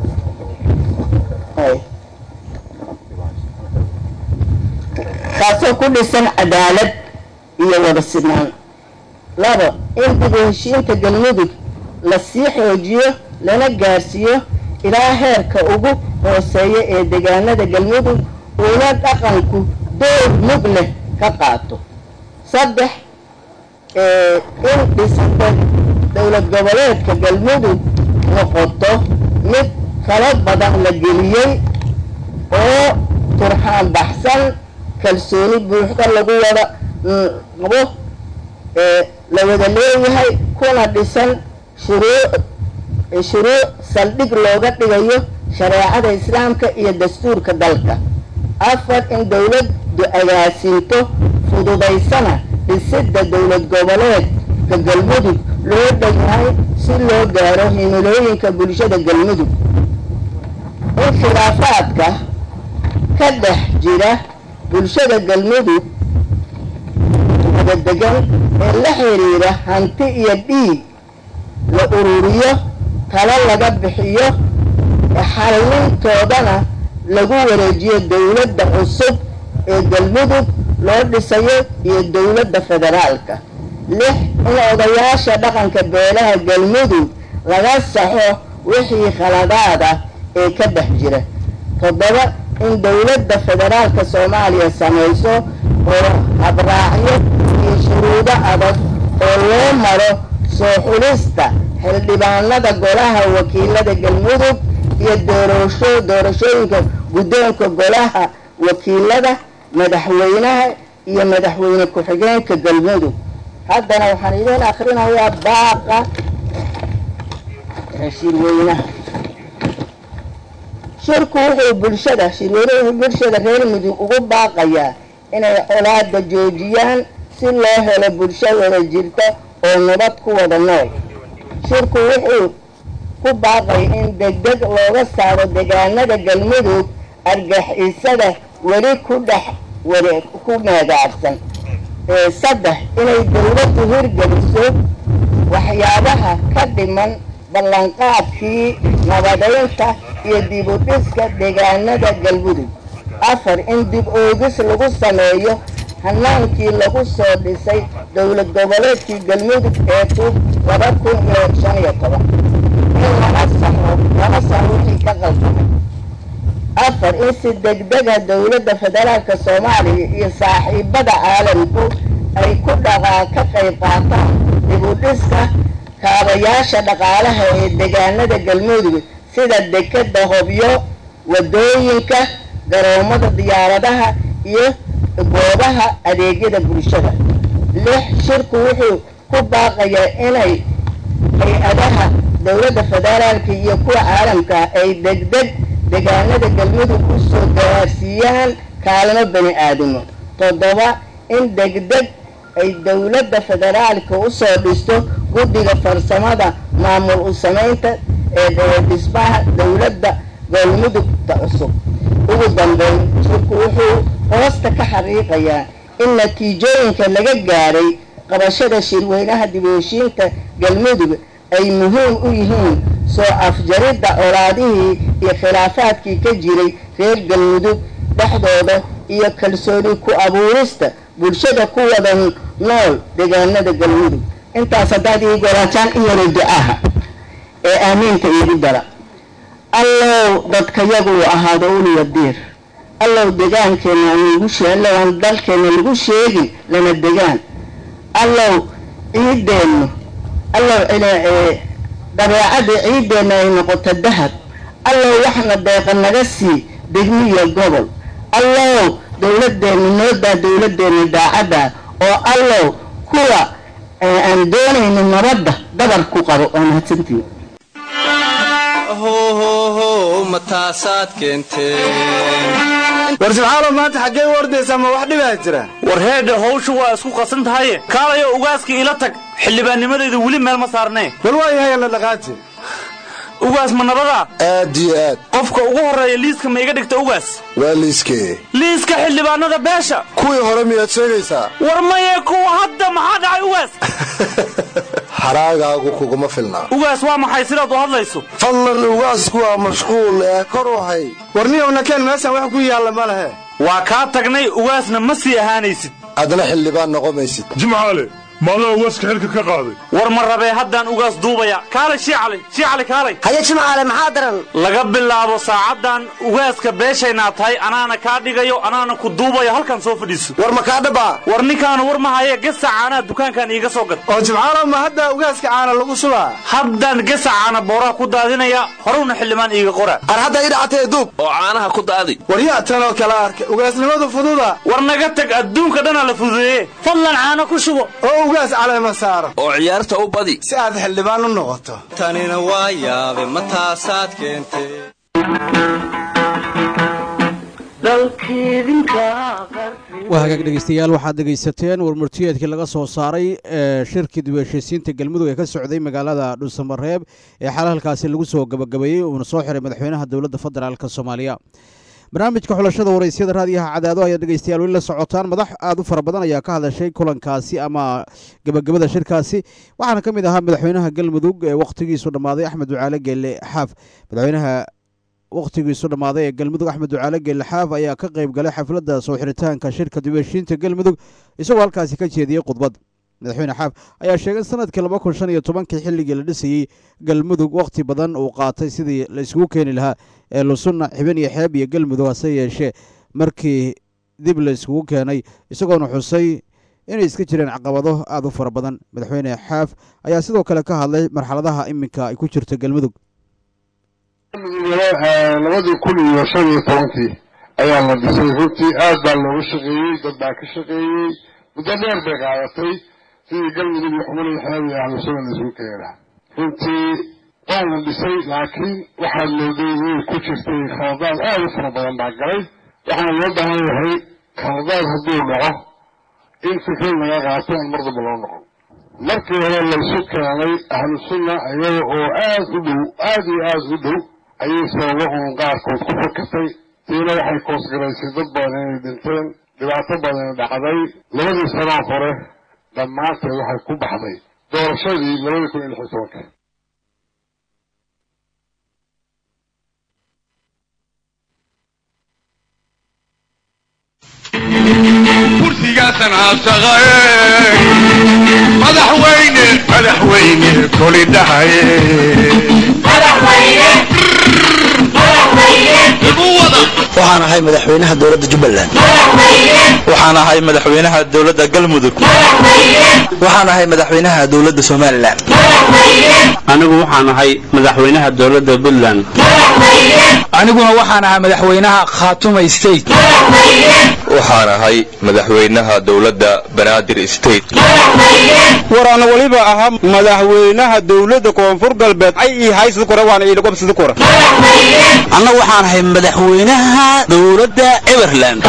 kaasoo ku dhisan cadaalad iyo wada sinaan labo in dib u heshiinta galmudug la sii xoojiyo lana gaarsiiyo ilaa heerka ugu hooseeya ee deegaanada galmudug uuna dhaqanku door mug leh ka qaato saddex in dhisida dowlad goboleedka galmudug noqoto mid kala badan la geliyey oo turxaan baxsan kalsooni buuxda lagu wada qabo la wada leeyahay kuna dhisan shuruuc shuruuc saldhig looga dhigayo shareecada islaamka iyo dastuurka dalka afar in dowladdu agaasinto fududaysana dhisidda dowlad goboleedka galmudug loo dhanyahay si loo gaaro himilooyinka bulshada galmudug in khilaafaadka ka dhex jira bulshada galmudug wada degan ee la xiriira hanti iyo dhiig la ururiyo talo laga bixiyo xallintoodana lagu wareejiyo dowladda cusub ee galmudug loo dhisayo iyo dowladda federaalka lix in odayaasha dhaqanka beelaha galmudug laga saxo wixii khaladaad ah ee ka dhex jira toddoba in dowladda federaalka soomaaliya samayso oo habraacyo iyo shuruudo adag oo loo maro soo xulista xildhibaanada golaha wakiilada galmudug iyo doorasho doorashooyinka guddoonka golaha wakiilada madaxweynaha iyo madaxweyne ku-xigeenka galmudug haddana waxaan idiin akrinayaa baaqa shirweynaha shirku wuxuu bulshada shirweynuhu bulshada reer mudug ugu baaqayaa inay colaada joojiyaan si loo helo bulsho wada jirta oo nabad ku wada nool shirku wuxuu ku baaqay in degdeg looga saaro deegaanada galmudug argixisada weli ku dhex ware ku meegaabsan saddex inay dowladdu hirgeliso waxyaabaha ka dhiman ballanqaadkii nabadaynta iyo dib u dhiska deegaanada galmudug afar in dib oogis lagu sameeyo hanaankii lagu soo dhisay dowlad goboleedkii galmudug ee ku laba kun iyo shan iyo toban in lama saxo lama saxo wixii ka qaldamay afar in si degdega dowladda federaalka soomaaliya iyo saaxiibada caalamku ay ku dhaqaa ka qayb qaataan dib u dhiska kaabayaasha dhaqaalaha ee deegaanada galmudug sida dekeda hobyo wadooyinka garoomada diyaaradaha iyo goobaha adeegyada bulshada lix shirku wuxuu ku baaqayaa inay hay-adaha dowladda federaalka iyo kuwa caalamka ay degdeg deegaanada galmudug u soo gaarsiiyaan kaalmo bani aadamo toddoba in degdeg ay dowladda federaalka usoo dhisto guddiga farsamada maamul u samaynta ee dhismaha dowladda galmudugta cusub ugu dambeyn shirku wuxuu hoosta ka xaqiiqayaa in natiijooyinka laga gaaray qabashada shirweynaha dib u heshiinta galmudug ay muhiim u yihiin soo afjaridda colaadihii iyo khilaafaadkii ka jiray reer galmudug dhexdooda iyo kalsooni ku abuurista bulshada ku wada nool deegaanada galmudug intaas haddaad ii goraataan iyana ducaha ee aamiinta iigu dara allow dadkayagu uu ahaado uliya diir allow degaankeena nagu allow aan dalkeena lagu sheegin lana degaan allow ciideennu allow dabeecadda ciideenna ay noqoto dahab allow waxna deeqa naga sii degmiya gobol allow dowladeenna noodaa dowladeenna daacadda oo allow kuwa aan doonayno nabadda dabar ku qabo waa mahadsantiin war subxaalo maanta xaggee u ordaysaa ma wax dhibaa jira war heedhe hawshu waa isku qasan tahaye kaalayo ugaaska ila tag xildhibaannimadayda weli meel ma saarnee bal waa yahay la dhaqaaji ugaas ma nabadaa aad iyo aad qofka ugu horreeya liiska ma iga dhigta ugaas waa liiskee liiska xildhibaanada beesha kuwii hore miyaad sheegaysaa war maye kuwa hadda maxaa dhacay ugaas xaraagaagu kuguma filnaa ugaas waa maxay sidaad u hadlayso fadlan ugaasku waa mashquul ee kor u hay warniyowna keen meeshan wax ku yaalla ma lehe waa kaa tagnay ugaasna ma sii ahaanaysid adna xildhibaan noqomaysid jimcaale maadaa ugaaska xilka ka qaaday war ma rabee haddaan ugaas duubaya kaalay shiicali shiicali kaalay haye jimcaale maxaa daran laga bilaabo saacaddan ugaaska beeshaynaa tahay anaana kaa dhigayo anaana ku duubayo halkan soo fadhiiso war ma kaa dhabaa war ninkaanu war ma haye gesa caanaa dukaankan iiga soo gad oo jimcaalo ma hadda ugaaska caana lagu subaa haddaan gesa caana booraha ku daadinaya horowna xildhibaan iiga qora ar hadda ii dhacatee duub oo caanaha ku daadi war yaa tanoo kala arka ugaasnimadu fududa war naga tag adduunka dhanaa la fududeeye fadlan caano ku shubo oo ugaas caleema saaro oo ciyaarta u badi si aad xildhibaan u noqoto tanina waa yaabe ma taasaad keentay waa hagaag dhegeystayaal waxaad dhegaysateen warmurtiyeedkii laga soo saaray ee shirkii dib u heshiisiinta galmudug ee ka socday magaalada dhuusamareeb ee xal halkaasi lagu soo gabagabeeyey uuna soo xiray madaxweynaha dowladda federaalk soomaaliya barnaamijka xulashada waraysyada raadiyaha cadaado ayaad dhegeystayaal weli la socotaan madax aad u fara badan ayaa ka hadashay kulankaasi ama gebagabada shirkaasi waxaana ka mid ahaa madaxweynaha galmudug ee wakhtigiisu dhammaaday axmed ducaale geelle xaaf madaxweynaha wakhtigiisu dhammaaday ee galmudug axmed ducaale geelle xaaf ayaa ka qayb galay xafladda soo xiritaanka shirka dib u heshiinta galmudug isagoo halkaasi ka jeediyey khudbad madaxweyne xaaf ayaa sheegay in sanadkii laba kun shan iyo tobankii xilligii la dhisayey galmudug wakhti badan uu qaatay sidii la isugu keeni lahaa ee lusunna xibin iyo xeeb iyo galmudug hase yeeshee markii dib la iskugu keenay isagoona xusay inay iska jireen caqabado aada u fara badan madaxweyne xaaf ayaa sidoo kale ka hadlay marxaladaha iminka ay ku jirto galmudug labadii kun iyo shan iyo tobankii ayaa la dhisay runtii aad baa looga shaqeeyey dad baa ka shaqeeyey muddo dheer bay qaadatay sidii galmudug iyo xubnihii xeeb iyo ahlusuna la isugu keena runtii waa la dhisay laakiin waxaad mooday way ku jirtay khaladaad aad u fara badan baa galay waxaana loo baahan yahay khaladaad hadduu dhaco in fikrad laga qaato aan mar damba loo noqon markii hore laysu keenay ahlu sunna iyaga oo aad u dhow aad iyo aad u dhow ayay sababo uun qaarkood ku fakatay tiina waxay koosgaraysay dad badan inay dhinteen dhibaato badana dhacday labadii sanoo hore dhammaanteed waxay ku baxday doorashadii labadii kun iyo lix iyo tobanka kursigaasan aasaqaye madaxweyne madaxweyne koli dhahaye waxaan ahay madaxweynaha dowladda jubbaland waxaan ahay madaxweynaha dowladda galmudug waxaan ahay madaxweynaha dowladda somalilan anigu waxaan ahay madaxweynaha dowladda puntland aniguna waxaan ahay madaxweynaha khaatuma state waxaan ahay madaxweynaha dowladda banaadir state waraan waliba ahaa madaxweynaha dowladda koonfur galbeed ay ii haysada kore waana ii dhaqobsada kore anna waxaan ahay madaxweynaha dowladda everland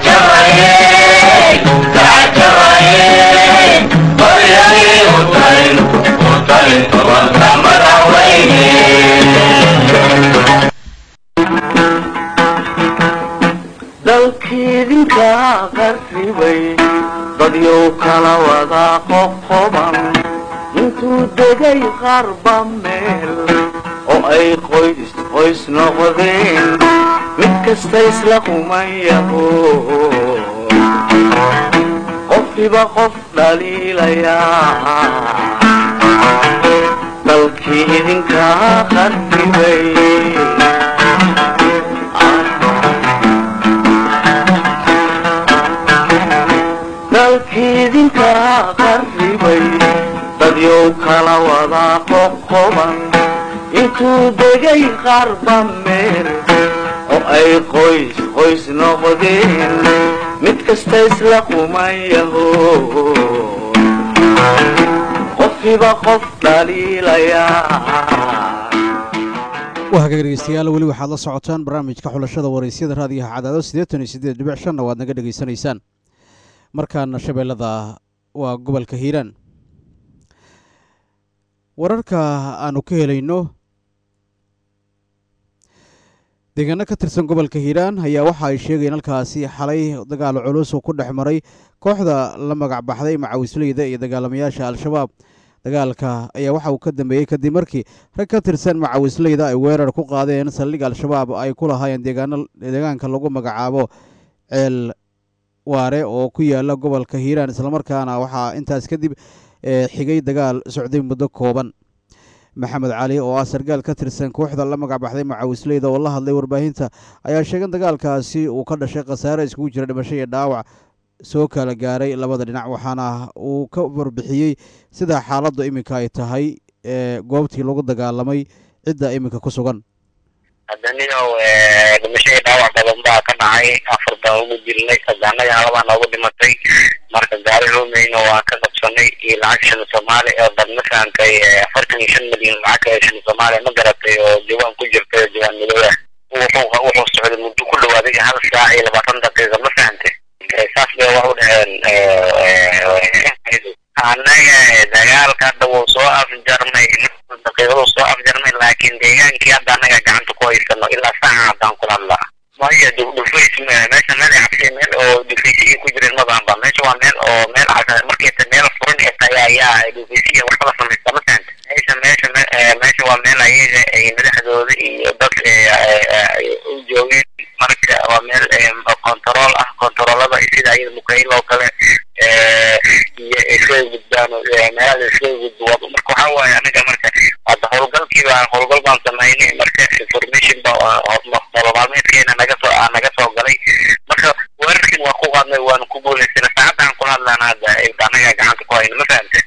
dalkiidinka qarribay dadyow kala wada qoqoban intuu degay qarba meel oo ay qoys qoys noqdeen mid kasta isla qumayaho qofkiba qof dhaliilayaa dalkii idinka qarribay dalkiidinka qarribay dadyow kala wada qoqoban intuu degay qarba meel oo ay qoys qoys noqdeen mid kasta isla qumayaho qofkiba qof dhaliilayaa waa hagaag dhegeystayaal weli waxaad la socotaan barnaamijka xulashada waraysyada raadiyaha cadaado siddeetan iyo siddeed dhibic shanna waad naga dhegaysanaysaan markaana shabeellada waa gobolka hiiraan wararka aanu ka helayno deegaano ka tirsan gobolka hiiraan ayaa waxa ay sheegayeen halkaasi xalay dagaal culus oo ku dhex maray kooxda la magac baxday macawisleyda iyo dagaalamayaasha al-shabaab dagaalka ayaa waxa uu ka dambeeyey kadib markii rag ka tirsan macawisleyda ay weerar ku qaadeen saldhig al-shabaab ay ku lahaayeen deegaano deegaanka lagu magacaabo ceel waare oo ku yaala gobolka hiiraan islamarkaana waxaa intaas kadib xigay dagaal socday muddo kooban maxamed cali oo ah sargaal ka tirsan kooxda la magac baxday macawisleyda oo la hadlay warbaahinta ayaa sheegay dagaalkaasi uu ka dhashay khasaare iskugu jira dhimasho iyo dhaawac soo kala gaaray labada dhinac waxaana uu ka warbixiyey sida xaaladdu iminka ay tahay goobtii lagu dagaalamay cidda iminka ku sugan haddaniyow dhimashadii dhaawac badan baa ka dhacay afar baan ugu dilnay sadaanadii halabaa noogu dhimatay marka gaari roomeyna waan ka qabsanay iyo lacag shan soomaali oo dad ma fahantay afartan iyo shan milyan lacag shan soomaali ma garatay oo diiwaan ku jirtay oo diiwaan midooda wuxuu wuxuu socday muddo ku dhawaaday hal saac iyo labaatan daqiiqa ma fahantay saas bay wax u dhaheen annaga dagaalka hadda wuu soo afjarmay daqiiqadu soo afjarmay laakiin deegaankii hadda annaga gacanta ku haysano ilaa saaca haddaan kula hadlaa maya dhufays meesha meel cabsi meel oo dhufaysiya ku jireen mabaanba meesha waa meel oo meel markayta meel furan ee tahay ayaa dhufaysiya waxba samaysta ma fahanta meesha meesha meesha waa meel ayaga ay madaxdooda iyo dad u joogeen marka waa meel kontarool ah kontaroolada sida ayada mukayl oo kale iyo iskaga gudbaan meelaha iskaga gudbo marka waxaa waaye aniga marka hadda howlgalkii baan howlgal baan samaynay marka information ba nolol maalmeedkeena naga soo naga soo galay marka weerarkin waa ku qaadnay waan ku guulaysana saacadaan kula hadlaan hadda anaga gacanta ku hayno ma fahamte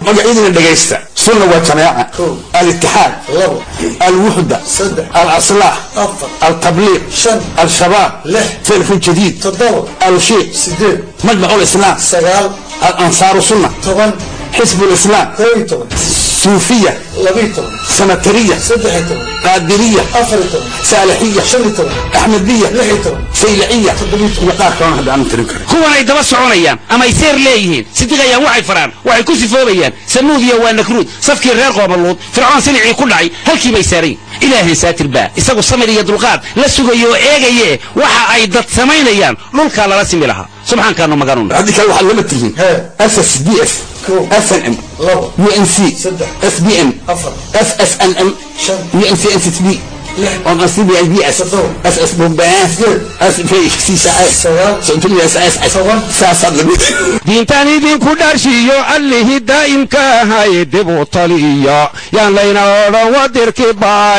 magacyadina dhegaysta sunna waa jamaaca alitixaad alwuxda alaslaah altabliiq al-shabaab filfun jadiid alushiiq majmac lislaam alansaaru sunna حزب الإسلام صوفية سنترية قادرية سالحية أحمدية سيلعية وقار كون هذا أنا تركر kuwan ay daba soconayaan ama ay seer leeyihiin sidiqayaan waxay faraan waxay ku sifoobayaan sanuud iyo waa nakruud safkii reer qoomaluud fircoon silicii ku dhacay halkii bay saarayn ilaahay saatir baa isagu samir iyo dulqaad la sugayo oo eegaye waxa ay dad samaynayaan dhulkaa lala simi lahaa subxaankaanu maganun هذه كان واحد لما تجي اس اس دي اف اف ان ام يو ان سي اس بي ام اف اس ان ام يو ان سي ان سي بي on a CBI BS اس اس بومباس اس في سي سا اس سنتين اس اس اس سا سا diintaan idinku dharshiyo allihii daa'imka ahay dib u taliya yaan layna odhan wadirki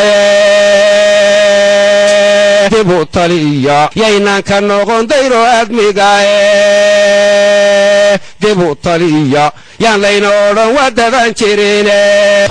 baaye dib u taliya yaynaan ka noqon dayro aadmigae dib u taliya yaan layna odhan wadadan jirine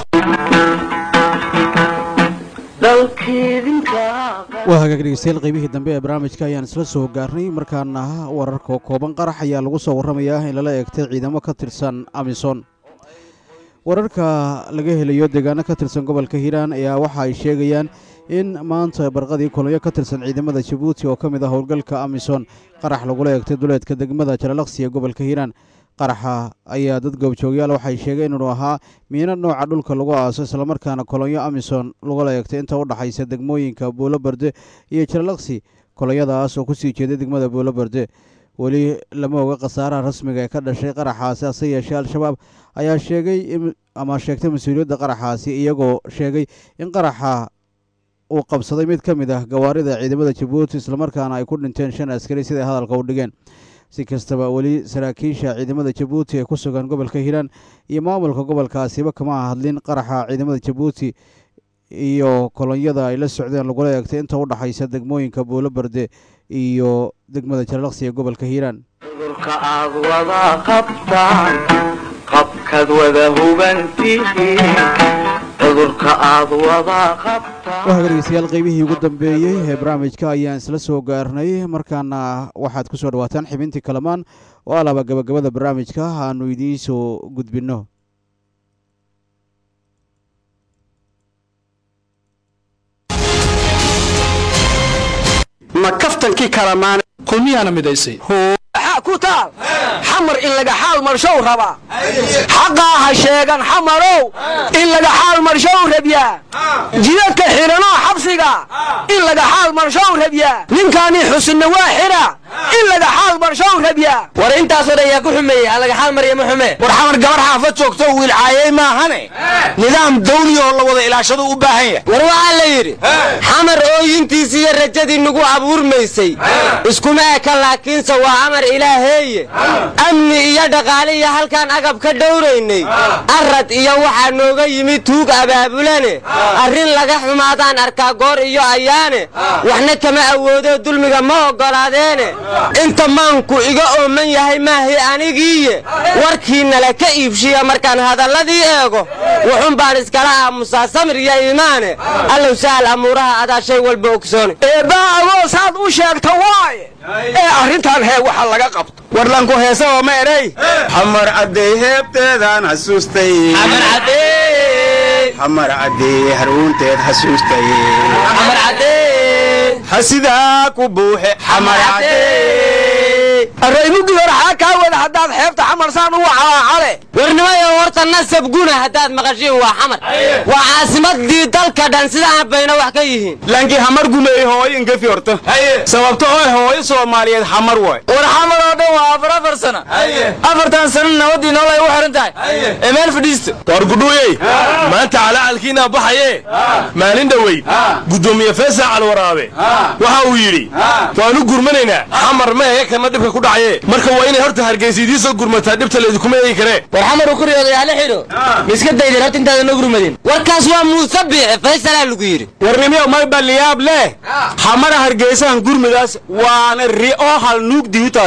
waa hagaag dhegeystayaal qaybihii dambe ee barnaamijka ayaan isla soo gaarnay markaana wararka kooban qarax ayaa lagu soo warramayaa in lala eegtay ciidamo ka tirsan amisom wararka laga helayo deegaano ka tirsan gobolka hiiraan ayaa waxa ay sheegayaan in maanta barqadii kulanyo ka tirsan ciidamada jabuuti oo ka mid ah howlgalka amisom qarax lagula eegtay duleedka degmada jalalaqsi ee gobolka hiiraan qaraxa ayaa dad goobjoogyaal waxay sheegeen inuu ahaa miino nooca dhulka lagu aaso islamarkaana kolonyo amison lagula eegtay inta u dhaxaysa degmooyinka buulo berde iyo jalalaqsi kolonyadaas oo kusii jeeday degmada buulo berde weli lama oga khasaaraha rasmiga ee ka dhashay qaraxaasi hase yeeshee al-shabaab ayaa sheegay ama sheegtay mas-uuliyadda qaraxaasi iyagoo sheegay in qaraxa uu qabsaday mid ka mid ah gawaarida ciidamada jabuuti islamarkaana ay ku dhinteen shan askari siday hadalka u dhigeen si kastaba weli saraakiisha ciidamada jabuuti ee ku sugan gobolka hiiraan iyo maamulka gobolkaasiba kama hadlin qaraxa ciidamada jabuuti iyo kolonyada ay la socdeen lagula eegtay inta u dhaxaysa degmooyinka buulo berde iyo degmada jalalaqsi ee gobolka hiiraan cudurka aad wada qabtaan qabkaad wada hubantihiin cudurka aad wada qabtaan waa dhegeystayaal qaybihii ugu dambeeyey ee barnaamijka ayaan isla soo gaarnay markaana waxaad ku soo dhawaataan xibintii kalamaan oo alaaba gabagabada barnaamijka aanu idiin soo gudbinno ma kaftankii kalamaan kulmiyaana midaysay ku taal xamar in laga xaal marshow rabaa xaqaa ha sheegan xamarow in laga xaal marshow rabyaa jidadka xidhanoo xabsiga in laga xaal marshow rabyaa ninkaanii xusinna waa xidha in laga xaal marshow rabyaa war intaasoo dhan yaa ku xumeeyey ha laga xaal marya ma xume war xamar gabar xaafad joogto wiilcaayey maahane nidaam dawli oo la wada ilaashadu u baahan yahay war waxaa la yidhi xamar ooyintiisi iyo rajadii nagu abuurmaysay iskuma eka laakiinse waa amar ilaaheeye amni iyo dhaqaale iyo halkaan agab ka dhowraynay arad iyo waxaa nooga yimid tuug abaabulane arrin laga xumaadaan arkaa goor iyo ayaane waxna kama awoodo dulmiga ma oggolaadeene inta maanku iga ooman yahay maahi anigiiye warkiinala ka iibshiya markaan hadalladii eego wuxun baan iskala aamusaa samir iyo iimaane allow sahal amuuraha adaa shay walba ogsoone eebbaa agoosaad u sheegta waaye ee arrintan hee waxa laga qabto warlanku heesa oo ma edhay xamar cadday heebteedaan xasuustay xamar cadday haruunteed xasuustay hasidaa ku buuxe xamar arraymugii hore xaa kaa wada haddaad xeebta xamar saan ugu calaacale warnimayo horta nasab guna haddaad maqashiin waa xamar waa caasimadii dalka dhan sidaan bayna wax ka yihiin laakiin hamar gumeey hooyo ingefi horta sababto oo hooyo soomaaliyeed hamar waay war xamar oo dhan waa afar afar sana afartan sana nabadii noolay u xihan tahay ee meel fadhiista war gudhuuyey maanta calacalkiinaa baxaye maalin dhoweyd guddoomiye feesac alwaraabe waxa uu yidhi waanu gurmanaynaa xamar meeye kana dhibka ku dhacaye marka waa inay horta hargeysa idiin soo gurmataa dhibta laydikuma eegi karee war xamar uu ku riyooday hala xidho miska daydeen horta intaadan noo gurmadin warkaas waa muuse biixe faysalaa lagu yidhi warnimiyo may baliyaab leh xamara hargeysahan gurmidaas waana ri'oo hal nuug diutaas na u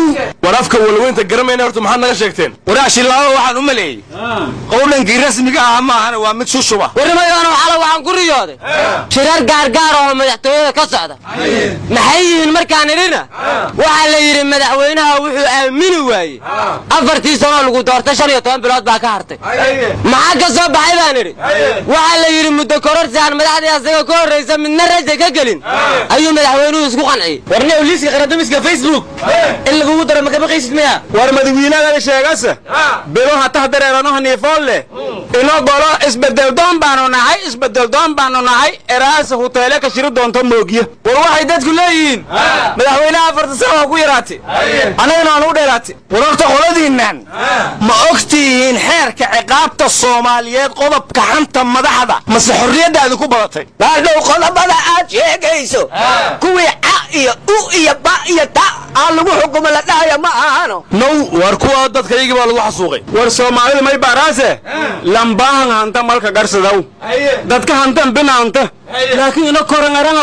war afka walweynta garamayna horta maxaad naga sheegteen waraashilaabo waxaan u maleeyey qowlankii rasmiga ah maahana waa mid shushuba warnimayoona xala waxaan ku riyooday shirar gaargaar oo madaxtooyada ka socda maxay yihiin markaan idhina waxaa la yidhi madaxweynaha wuxuu aamini waayey afartii sanoo lagu doortay shan iyo toban bilood baa ka hartay maxaa ka soo baxay baan idhi waxaa la yidhi muddo kororsi aan madaxdii asaga ka horraysa midna raja ka gelin ayuu madaxweynuhu isku qanciyey warniyow liiska qaradamiska facebook in lagugu daro ma kama qaysid miya war madawiinagada sheegase bilo hatah dareeranoha niifoon leh inoo golo isbedeldoon baanu nahay isbedeldoon baanu nahay eraasa huteele ka shiri doonto moogya war waxay dadku leeyihiin madaxweynaha afarta sano waa ku yaraatay annagana waan u dheeraatay war horta qoladiinnan ma ogtihiin xeerka ciqaabta soomaaliyeed qodobka xanta madaxda mase xorriyaddaadi ku badatay baadhow qodobada aad sheegayso kuwii ca iyo u iyo ba iyo ta aan lagu xukumo la dhahaya ma ahano now war kuwa dadkaygii baa lagu xasuuqay war soomaalida may baaraase lambaahan hanta malka garsadaw dadka hantan binaanta laakiin ina korangaranga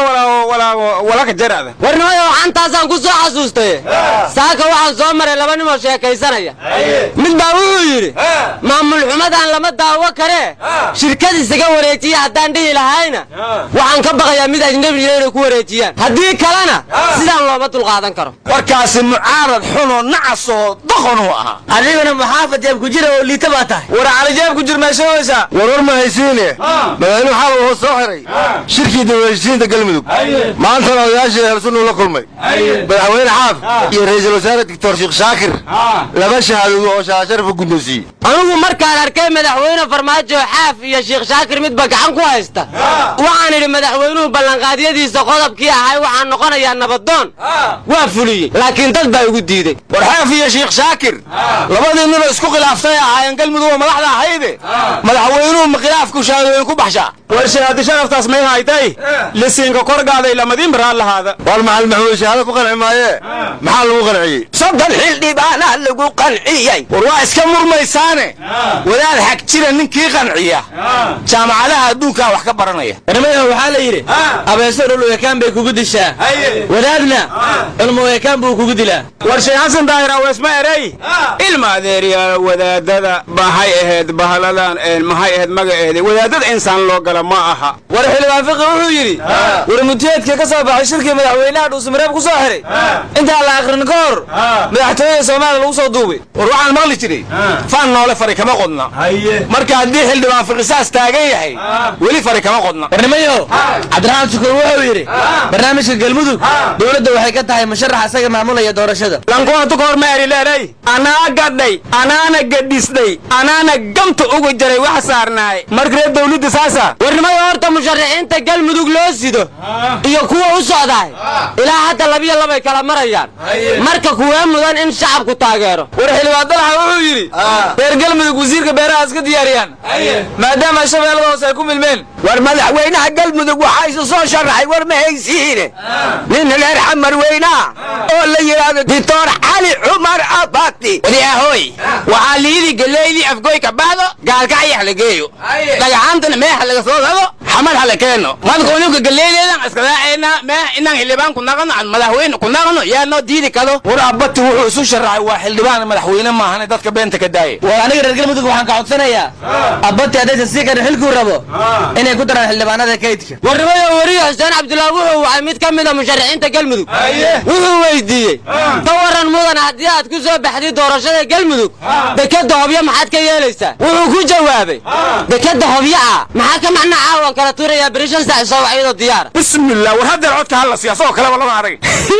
walaka jarada warnimayo xantaasaan ku soo xasuustay saaka waxaan soo maray laba nimoo sheekaysanaya mid baa wuxuu yidhi maamul xumadaan lama daawo karee shirkad isaga wareejiya haddaan dhihi lahayna waxaan ka baqayaa mid ajnabiya inay ku wareejiyaan haddii kalena sidaan looma dulqaadan karo warkaasi mucaarad xunoo nacasoo doqonuu ahaa adigana muxaafad jeeb ku jira oo liita baa tahay war cali jeeb ku jir meeshahooysa war war ma haysiine madaxweynuhu xalay wuxuu soo xiray shirkii dawladheshiinta galmudug maantana odayaashii heelsunuu la kulmay madaxweyne xaaf iyo ra'iisul wasaare doctor sheekh shaakir laba shahaadood oo shaasharafa guddoonsiiyey anigu markaan arkay madaxweyne farmaajo xaaf iyo sheekh shaakir midba gacan ku haysta waxaan idhi madaxweynuhu ballanqaadyadiisa qodobkii ahay waxaan noqonayaa nabadoon waa fuliyey laakiin dad baa igu diiday war xaaf iyo sheekh shaakir labadii ninoo isku khilaaftay ahaayeen galmudug oo madaxda ahayde madaxweynuhu ma khilaafku shahaadooyin ku baxshaa war shahaadi sharaftaas may haytay lisiinka korgaaday lamadiin baraan lahaada war maxal maxmuud shahaado ku qanci maaye maxaa lagu qanciyey soddon xildhibaanaa lagu qanciyey war waa iska murmaysaane wadaad xag jira ninkii qanciya jaamacadaha adduunkaa wax ka baranaya warnimayo waxaa la yidhi abeeso dhul ekaan bay kugu dishaa wadaadna cilmu ekaan buu kugu dilaa war shay xasan daahir aweesma erey ilma adeeryaal wadaadada maxay ahayd bahaladan maxay ahayd magaceeda wadaadada insaan loo gala ma aha war xildhibaan fiqi wuxuu yidhi warmutiyeedka ka soo baxay shirkii madaxweynaha dhuusamareeb ku soo xiray intaan la akhrin ka hor madaxtooyada soomaaliya lagu soo duubay war waxaan maqli jiray faan noole fari kama qodna marka haddii xildhibaan fiqisaas taagan yahay weli fari kama qodna warnimayo cabdiraxmaan shukuur wuxuu yidhi barnaamijka galmudug dowladda waxay ka tahay musharax isaga maamulaya doorashada lankuwatu ka hor ma eri leeday anaa gadhay anaana gadhisday anaana gamta uga jaray wax saarnaay markale dawladda saasa warnimayo horta musharaxiinta galmudug loo sido iyo kuwa u socdaay ilaa hadda labiyo labay kala marayaan marka kuwee mudan in shacabku taageero war xildhibaan dalaxa wuxuu yidhi reer galmudug wasiirka beeraha iska diyaariyaan maadaama shabeellada hoose ay ku milmeen war madaxweynaha galmudug waxaa isu soo sharaxay war ma haysiine nin reer xamar weynaa oo la yidhaahdo dictor cali cumar abati wadiyaahoy waxaa liidii galeydii afgoy ka baxdo gaalkacyax la geeyo dhagaxaantana meexa laga soo gado xamar hala keeno madkuuninka galeydeedan iskadaacayna meex inaan xildhibaan ku naqano aan madaxweyne ku naqano yaa noo diidi kado war abati wuxuu isu sharaxay waa xildhibaan madaxweyne maahane dadka beenta ka daaya war aniga reer galmudug waxaan ka codsanayaa abati haddaysan sii karin xilkuu rabo inay ku daraan xildhibaanada kaydka warnimayo weriye xuseen cabdullaah wuxuu wacay mid ka mida musharaxiinta galmudug wuxuu weydiiyey ka waran mudan haddii aad ku soo baxday doorashada galmudug dekeda hobyo maxaad ka yeelaysaa wuxuu ku jawaabay dekeda hobyo ah maxaa ka macna caawan kala tuurayaa beri shan sac soo wacyadoo diyaara bismillah war haddeer codka hala siyaasoo kaleba lama arag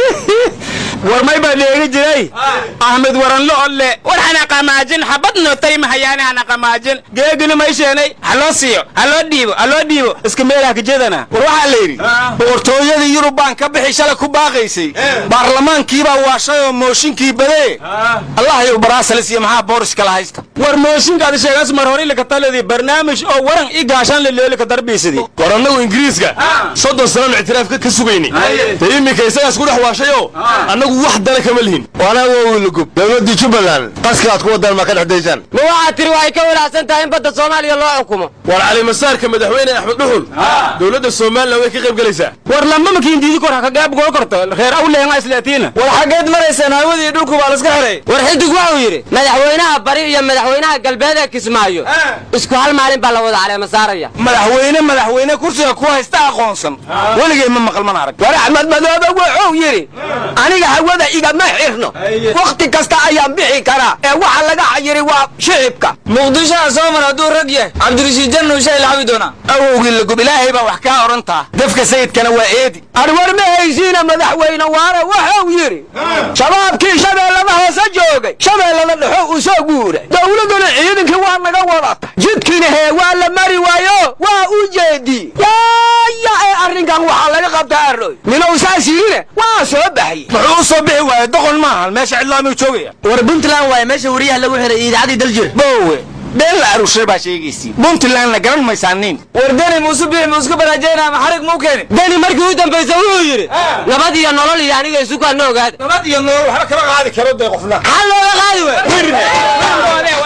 war may baa dheegi jiray axmed waranlo olle war hana qamaajin xabad nootay mahayaane hana qamaajin geegini may sheenay ha loo siiyo ha loo dhiibo ha loo dhiibo iska meelaha kajedana war waxaa la yidhi boqortooyadii yurub baan ka bixi shalay ku baaqaysay baarlamaankiibaa waashay oo mooshinkii badee allah yow baraasalis iyo maxaa boorish kala haysta war mooshinkaadi sheegaas mar hore ilaka taledii barnaamij oo waran i gaashaan leleelika darbiisidii war annagu ingiriiska soddon sananu ictiraafka ka sugaynay dee iminka isagaas ku dhex waashayoo annagu annagu wax dana kama lihin waana wowilagub dowladdii jubbaland qaska aad ku wadaan ma ka dhex daysaan ma waxaad tiri waxay ka walaacsan tahay in badda soomaaliya loo xukumo war calimasaarka madaxweyne axmed dhuxul dowladda somalilan way ka qayb gelaysaa war lama makiindiidi kor haka gaab goo korto reer awleenga islaatiina war xaggeed maraysaan hawadii dhulku baa laska xiray war xidig wuxuu yidhi madaxweynaha bari iyo madaxweynaha galbeed ee kismaayo isku hal maalin baa la wada caleema saaraya madaxweyne madaxweyne kursiga ku haysta aqoonsan weligay ma maqal mana arag war axmed madoobe wuxuu yidhi aniga hawada igama xirno wakhti kasta ayaan bixi karaa ee waxa laga xayiri waa shicibka muqdishoha sooman hadduu rag yahay cabdirashiid jannu shay lacabi doonaa awowgii lagub ilaahay baa wax kaa odhantaa dafka sayidkana waa eedi arwar ma haysiina madaxweyne waare wuxuu yidhi shabaabkii shabeellada hoose joogay shabeellada dhexo u soo guuray dowladduna ciidankii waa naga wadata jidkiina hee waa la mari waayo waa u jeedi yaaya ee arrinkan waxaa laga qabtaa arroy ninow saas yidhine waa soo baxye muxuu u soo bixi waayey doqon maahan meesha cidlaamuu joogaya war puntland waaye meesha wariyaha lagu xiray idaacadii daljir bowe been la arushay baa sheegaysi puntlandna garan maysaaniin war deni muuse bixi muusku baraajeyna ama xarig muu keeni deni markii u dambaysa wuxuu yidhi nabad iyo nolol iyo aniga isu kaana ogaada nabad iyo nolol waxba kama qaadi karo dee qofna maxaa looga qaadi wey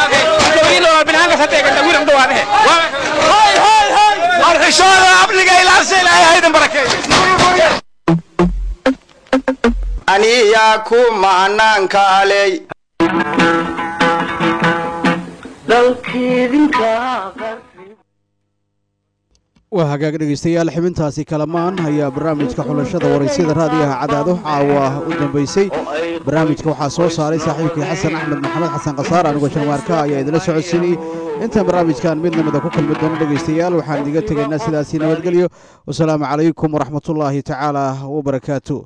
arxishooda abliga ilaasha ilaahay haydan barakeeyo aniyaa ku macnaanka aley waa hagaag dhegaystayaal xibintaasi kalamaan ayaa barnaamijka xulashada waraysyada raadiyaha cadaado caawa u dambaysay barnaamijka waxaa soo saaray saaxiibkii xasan axmed maxamed xasan khasaar anigoo janwaarka ayaa idinla socodsiinayey intaan barnaamijkan mid namida ku kulmi doono dhegaystayaal waxaan idiga tegaynaa sidaasii nabadgelyo wasalaamu calaykum waraxmatullaahi tacaala wabarakaatu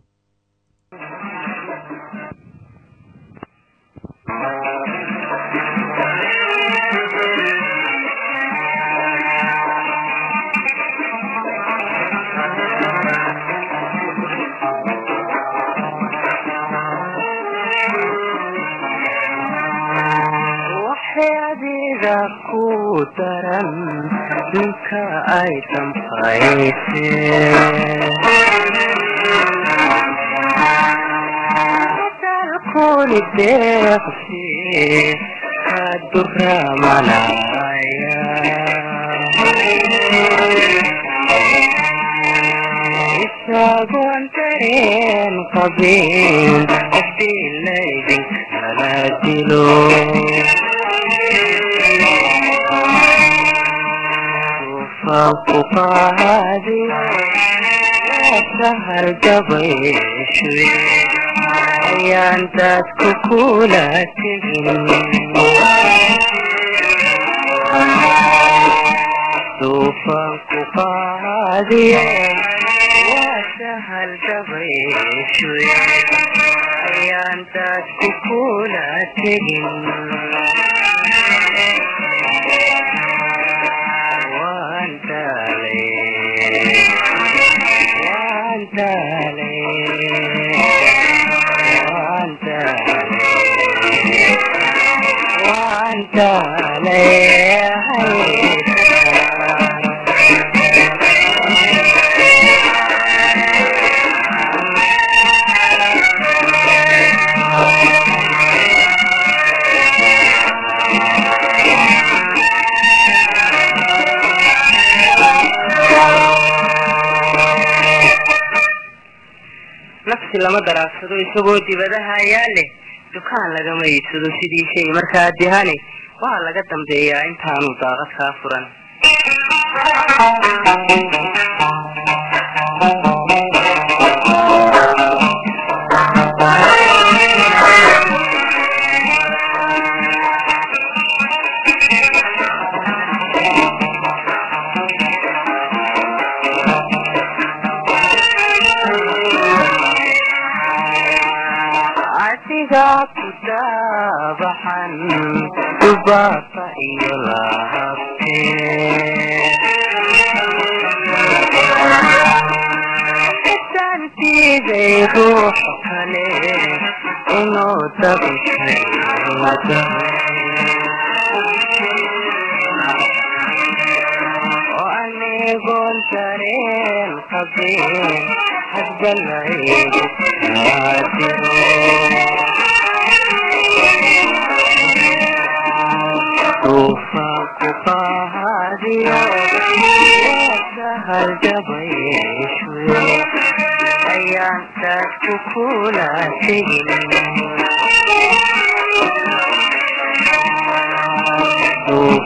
waxyaadiga ku daran ninka ay dambayseen deeqsi ka duramanaya isagoon dareen qabin qofkii laydinkala dilo ku qaadi sahar gabayshuy ayaan dadku kula tegin duufan ku qaadi waa sahal gabayshuy ayaan dadku kula tegin nafsi lama daraagsado isagoo dibadaha ayaa leh dukaan lagama iibsado sidii shay markaa dihani waa laga dambeeyaa intaanu daaqad kaa furan adiga ku daabaxan dubaata iyo lahabte xisaantiiday ruuxa kale inuu dabishay oo anigoon dareen qabin hadba laygu duufaanku qaadiyo haljabayshu ayaan taasku kula tegin